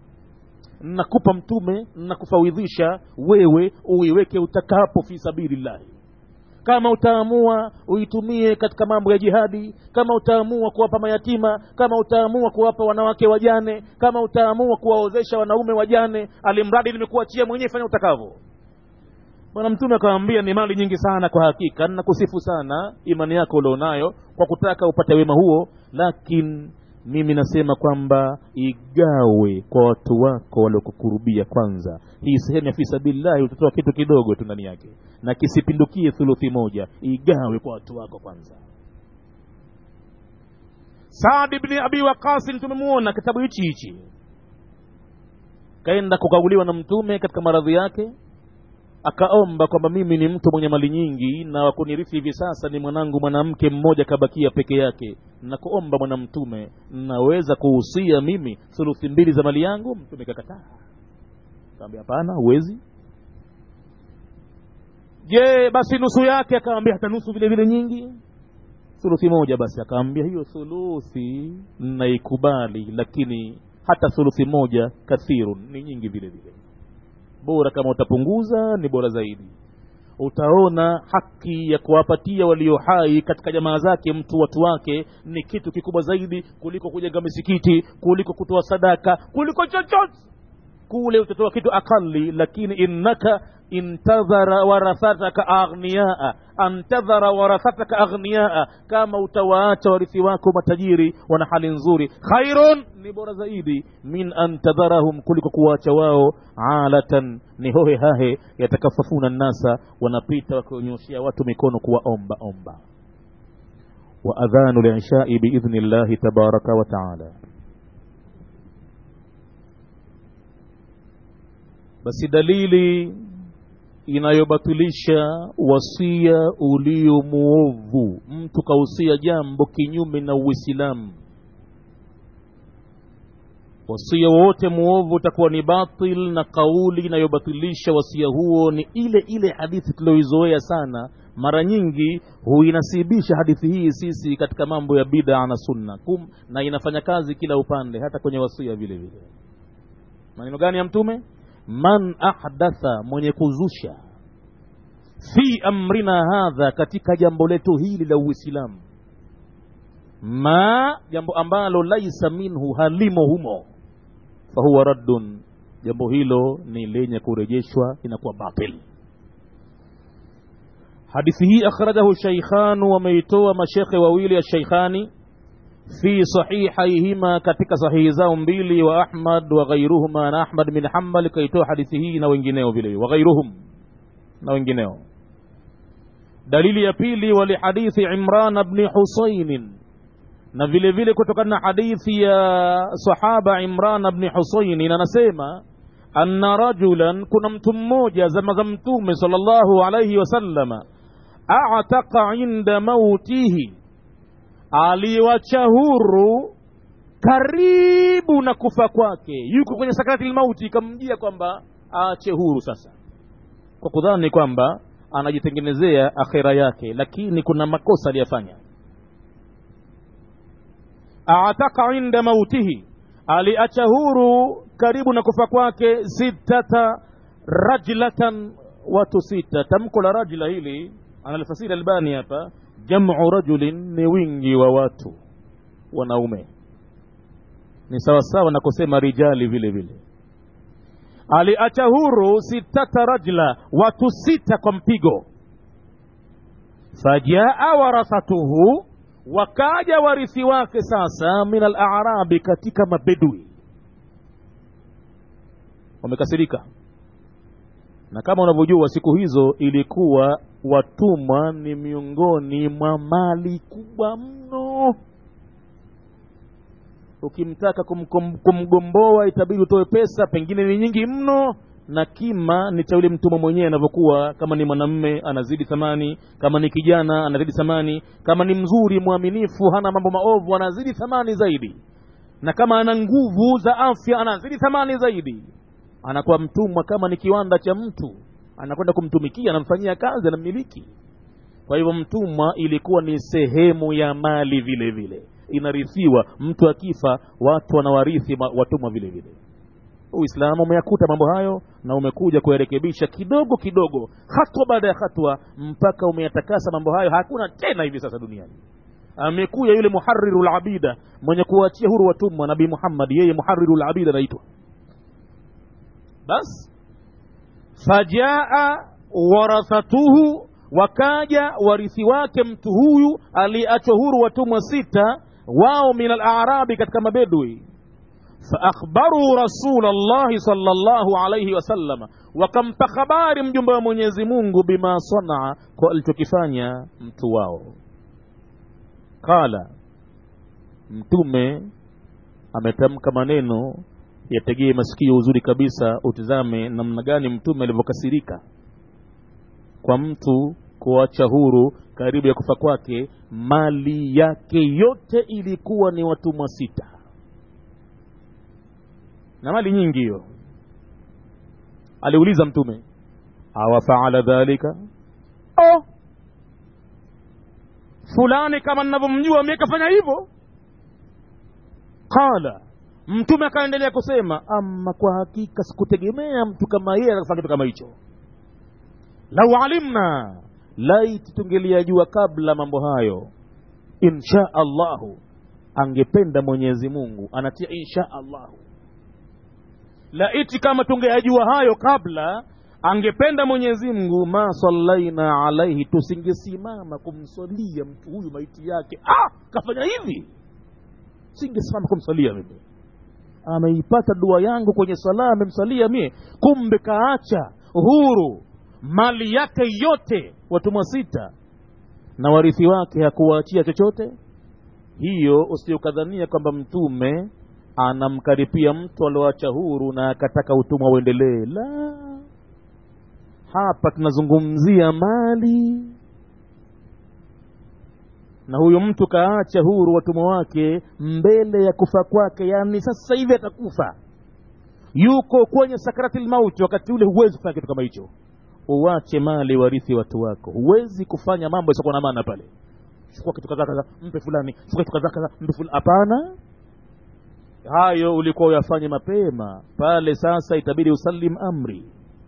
nakupa mtume nakufawidhisha wewe uiweke utakapo fi sabilillahi kama utaamua uitumie katika mambo ya jihadi kama utaamua kuwapa mayatima kama utaamua kuwapa wanawake wajane kama utaamua kuwaozesha wanaume wajane alimradi nimekuachia mwenyewe fanya utakavyo bwana mtume akawambia ni mali nyingi sana kwa hakika nakusifu sana imani yako ulionayo kwa kutaka upate wema huo lakini mimi nasema kwamba igawe kwa watu wako waliokukurubia kwanza hii sehemu ya fisabilillahi utatoa kitu kidogo tu ndani yake na kisipindukie thuluthi moja igawe kwa watu wako kwanza saadi bni abi waqasin tumemuona kitabu hichi hichi kaenda kukaguliwa na mtume katika maradhi yake akaomba kwamba mimi ni mtu mwenye mali nyingi na wakunirithi hivi sasa ni mwanangu mwanamke mmoja kabakia peke yake na kuomba bwana mtume naweza kuhusia mimi thuluthi mbili za mali yangu mtume kakataa kaambia hapana huwezi je basi nusu yake akawambia hata nusu vile vile nyingi thuluthi moja basi akawambia hiyo thuluthi naikubali lakini hata thuluthi moja kathirun ni nyingi vile vile bora kama utapunguza ni bora zaidi utaona haki ya kuwapatia walio hai katika jamaa zake mtu watu wake ni kitu kikubwa zaidi kuliko kujenga misikiti kuliko kutoa sadaka kuliko chochote kule utatoa kitu akali lakini innaka intadhara warathataka aghniaa antadhara warathataka aghniaa kama utawaacha warithi wako matajiri wana hali nzuri khairun ni bora zaidi min an tadharahum kuliko kuwaacha wao alatan ni hohe hahe yatakafafuna nnasa wanapita wakionyeshea watu mikono kuwaomba omba wa adhanu lishai biidhni llahi tabaraka wa taala basi dalili inayobatilisha wasia ulio muovu mtu kausia jambo kinyume na uislamu wasia wowote muovu utakuwa ni batil na kauli inayobatilisha wasia huo ni ile ile hadithi tulioizoea sana mara nyingi huinasibisha hadithi hii sisi katika mambo ya bida na sunna Kum, na inafanya kazi kila upande hata kwenye wasia vile vile maneno gani ya mtume man ahdatha mwenye kuzusha fi amrina hadha katika jambo letu hili la uislamu ma jambo ambalo laisa minhu halimo humo fahuwa raddun jambo hilo ni lenye kurejeshwa inakuwa batil hadithi hii akhrajahu sheikhanu wameitoa mashekhe wawili ya sheikhani fi sahihaihima katika sahihi zao mbili wa ahmad wa ghairuhuma na ahmad bin hambal kaitoa hadithi hii na wengineo vile wa ghairuhum na wengineo dalili ya pili walihadithi imran bni husainin na vile vile kutokana na hadithi ya sahaba imran bni husainin anasema anna rajulan kuna mtu mmoja zama za mtume sal llahu alaihi wasallama ataka inda mautihi aliwacha huru karibu na kufa kwake yuko kwenye sakrati lmauti ikamjia kwamba aache huru sasa kwa kudhani kwamba anajitengenezea akhira yake lakini kuna makosa aliyafanya ataka inda mautihi aliacha huru karibu na kufa kwake sittata rajlatan watu sita tamko la rajla hili analifasiri albani hapa jamu rajulin ni wingi wa watu wanaume ni sawasawa na kusema rijali vile vile aliacha huru sitata rajla watu sita kwa mpigo fajaa warathatuhu wakaja warithi wake sasa min alarabi katika mabedui wamekasirika na kama unavyojua siku hizo ilikuwa watumwa ni miongoni mwa mali kubwa mno ukimtaka kumkom, kumgomboa itabidi utoe pesa pengine ni nyingi mno na kima ni cha yule mtumwa mwenyewe anavyokuwa kama ni mwanamme anazidi thamani kama ni kijana anazidi thamani kama ni mzuri mwaminifu hana mambo maovu anazidi thamani zaidi na kama ana nguvu za afya anazidi thamani zaidi anakuwa mtumwa kama ni kiwanda cha mtu anakwenda kumtumikia anamfanyia kazi anammiliki kwa hivyo mtumwa ilikuwa ni sehemu ya mali vile vile inarithiwa mtu akifa watu wanawarithi watumwa vile vile uislamu umeyakuta mambo hayo na umekuja kuyarekebisha kidogo kidogo hatua baada ya hatua mpaka umeyatakasa mambo hayo hakuna tena hivi sasa duniani amekuja yule muhariru labida mwenye kuachia huru watumwa nabii muhammad yeye muhariru labida anaitwa basi fajaa warathatuhu wakaja warithi wake mtu huyu aliachwa huru watumwa sita wao min alarabi katika mabedui faakhbaruu rasula llahi sala llahu alaihi wasallama wakampa habari mjumbe wa mwenyezi mungu bima sanaa kwa alichokifanya mtu wao qala mtume ametamka maneno yategee masikio uzuri kabisa utizame namna gani mtume alivyokasirika kwa mtu kuacha huru karibu ya kufa kwake mali yake yote ilikuwa ni watumwa sita na mali nyingi hiyo aliuliza mtume awafaala dhalika oh. fulani kama ninavyomjua mie kafanya hivyo qala mtume akaendelea kusema ama kwa hakika sikutegemea mtu kama yeye atafanya kitu kama hicho lau alimna laiti tungeliajua kabla mambo hayo insha allahu angependa mwenyezi mungu anatia insha allahu laiti kama tungeyajua hayo kabla angependa mwenyezi mungu ma sallaina alaihi tusingesimama kumswalia mtu huyu maiti yake ah, kafanya hivi singesimama kumswalia mimi ameipata dua yangu kwenye sala amemsalia mie kumbe kaacha huru mali yake yote watumwa sita na warithi wake hakuwaachia chochote hiyo usiokadhania kwamba mtume anamkaripia mtu alioacha huru na akataka utumwa uendelee la hapa tunazungumzia mali na huyu mtu kaacha huru watumwa wake mbele ya kufa kwake yani sasa hivi atakufa yuko kwenye sakrati lmauti wakati ule huwezi kufanya kitu kama hicho uwache mali warithi watu wako huwezi kufanya mambo yasiokuwa na maana pale chukua kitu kadhaa kadhaa mpe fulani chukua kitu kadhaa kadhaa mpe fulani hapana hayo ulikuwa uyafanye mapema pale sasa itabidi usalim amri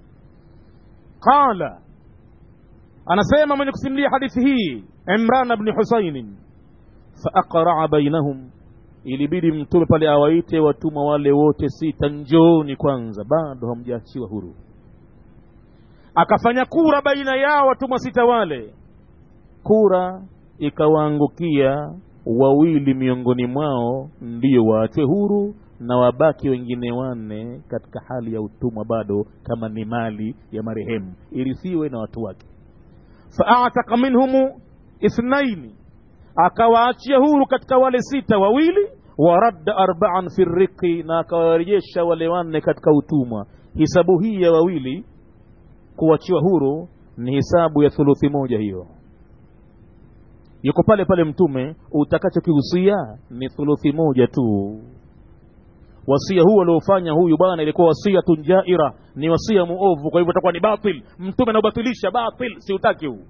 qala anasema mwenye kusimulia hadithi hii imran bni husainin faaqraa bainahum ilibidi mtume pale awaite watumwa wale wote sita njooni kwanza bado hamjaachiwa huru akafanya kura baina yao watumwa sita wale kura ikawaangukia wawili miongoni mwao ndiyo waachwe huru na wabaki wengine wanne katika hali ya utumwa bado kama ni mali ya marehemu irithiwe na watu wake faataka minhumu ithnaini akawaachia huru katika wale sita wawili waradda arbaan fi riqi na akawarejesha wale wanne katika utumwa hisabu hii ya wawili kuachiwa huru ni hisabu ya thuluthi moja hiyo yuko pale pale mtume utakachokihusia ni thuluthi moja tu wasia huu aliofanya huyu bwana ilikuwa wasiatun jaira ni wasia muovu kwa hivyo itakuwa ni batil mtume anaubatilisha batil siutaki huu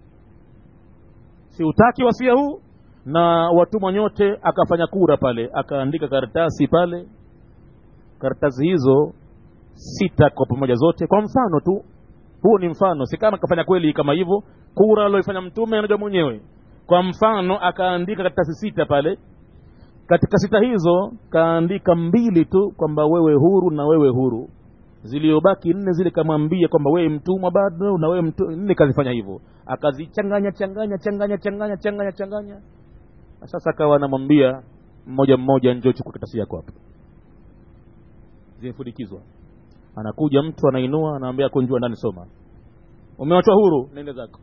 siutaki wasia huu na watumwa nyote akafanya kura pale akaandika karatasi pale karatasi hizo sita kwa pamoja zote kwa mfano tu huu ni mfano si kama akafanya kweli kama hivyo kura alioifanya mtume anajua mwenyewe kwa mfano akaandika karatasi sita pale katika sita hizo kaandika mbili tu kwamba wewe huru na wewe huru ziliyobaki nne zile kamwambia kwamba wewe mtumwa bado na wewe mtu nne kazifanya hivyo akazichanganya changanya changanya changanya changanya changanya sasa akawa anamwambia mmoja mmoja njoo chukua karatasi yako hapa zimefudikizwa anakuja mtu anainua anaambia kunjua ndani soma umewachwa huru nenda zako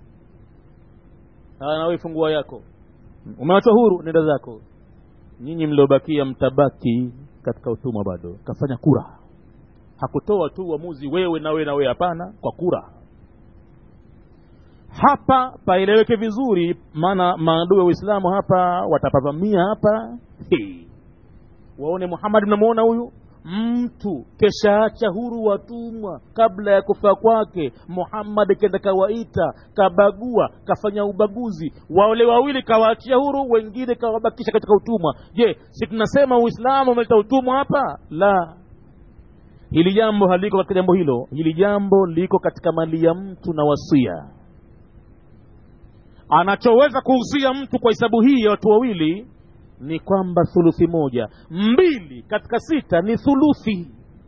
haya na wewe fungua yako umewachwa huru nenda zako nyinyi mliobakia mtabaki katika utumwa bado kafanya kura hakutoa tu uamuzi wewe na wewe na wewe hapana kwa kura hapa paeleweke vizuri maana maadui wa uislamu hapa watapavamia hapa hey. waone muhammad mnamuona huyu mtu keshaacha huru watumwa kabla ya kufa kwake muhammad kenda kawaita kabagua kafanya ubaguzi wale wawili kawaachia huru wengine kawabakisha katika utumwa je si tunasema uislamu umeleta utumwa hapa la hili jambo haliko katika jambo hilo hili jambo liko katika mali ya mtu na wasia anachoweza kuhusia mtu kwa hesabu hii ya watu wawili ni kwamba thuluthi moja mbili katika sita ni thuluthi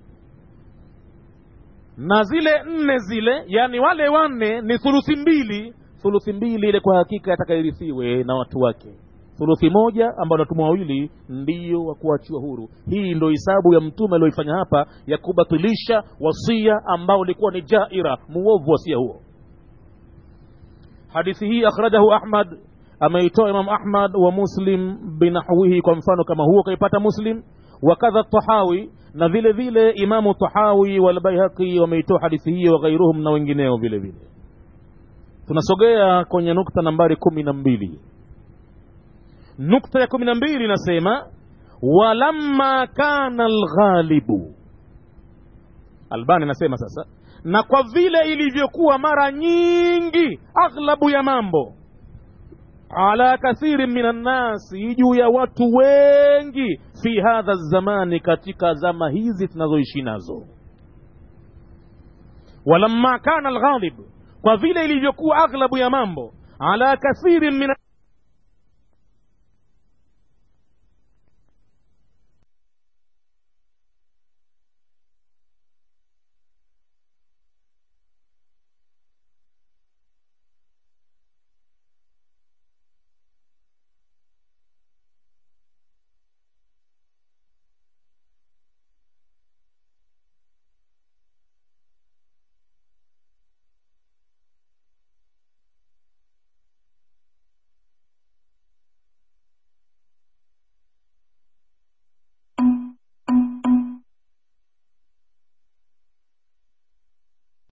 na zile nne zile yani wale wanne ni thuluthi mbili thuluthi mbili ile kwa hakika yatakayorithiwe na watu wake thuluthi moja ambao watumwa wawili ndiyo wa kuachiwa huru hii ndo hisabu ya mtume alioifanya hapa ya kubatilisha wasia ambao ulikuwa ni jaira muovu wasia huo hadithi hii akhrajahu ahmad ameitoa imam ahmad wa muslim binahwihi kwa mfano kama huo kaipata muslim wakadha tahawi na vile vile imamu tahawi walbaihaqi wameitoa hadithi hiyo waghairuhum na wengineo vile vile tunasogea kwenye nukta nambari kumi na mbili nukta ya kumi na mbili inasema walamma kana lghalibu albani anasema sasa na kwa vile ilivyokuwa mara nyingi aghlabu ya mambo ala kathirin min annasi juu ya watu wengi fi hadha zamani katika zama hizi tunazoishi nazo walamma kana alghalib kwa vile ilivyokuwa aghlabu ya mambo ala kathirin min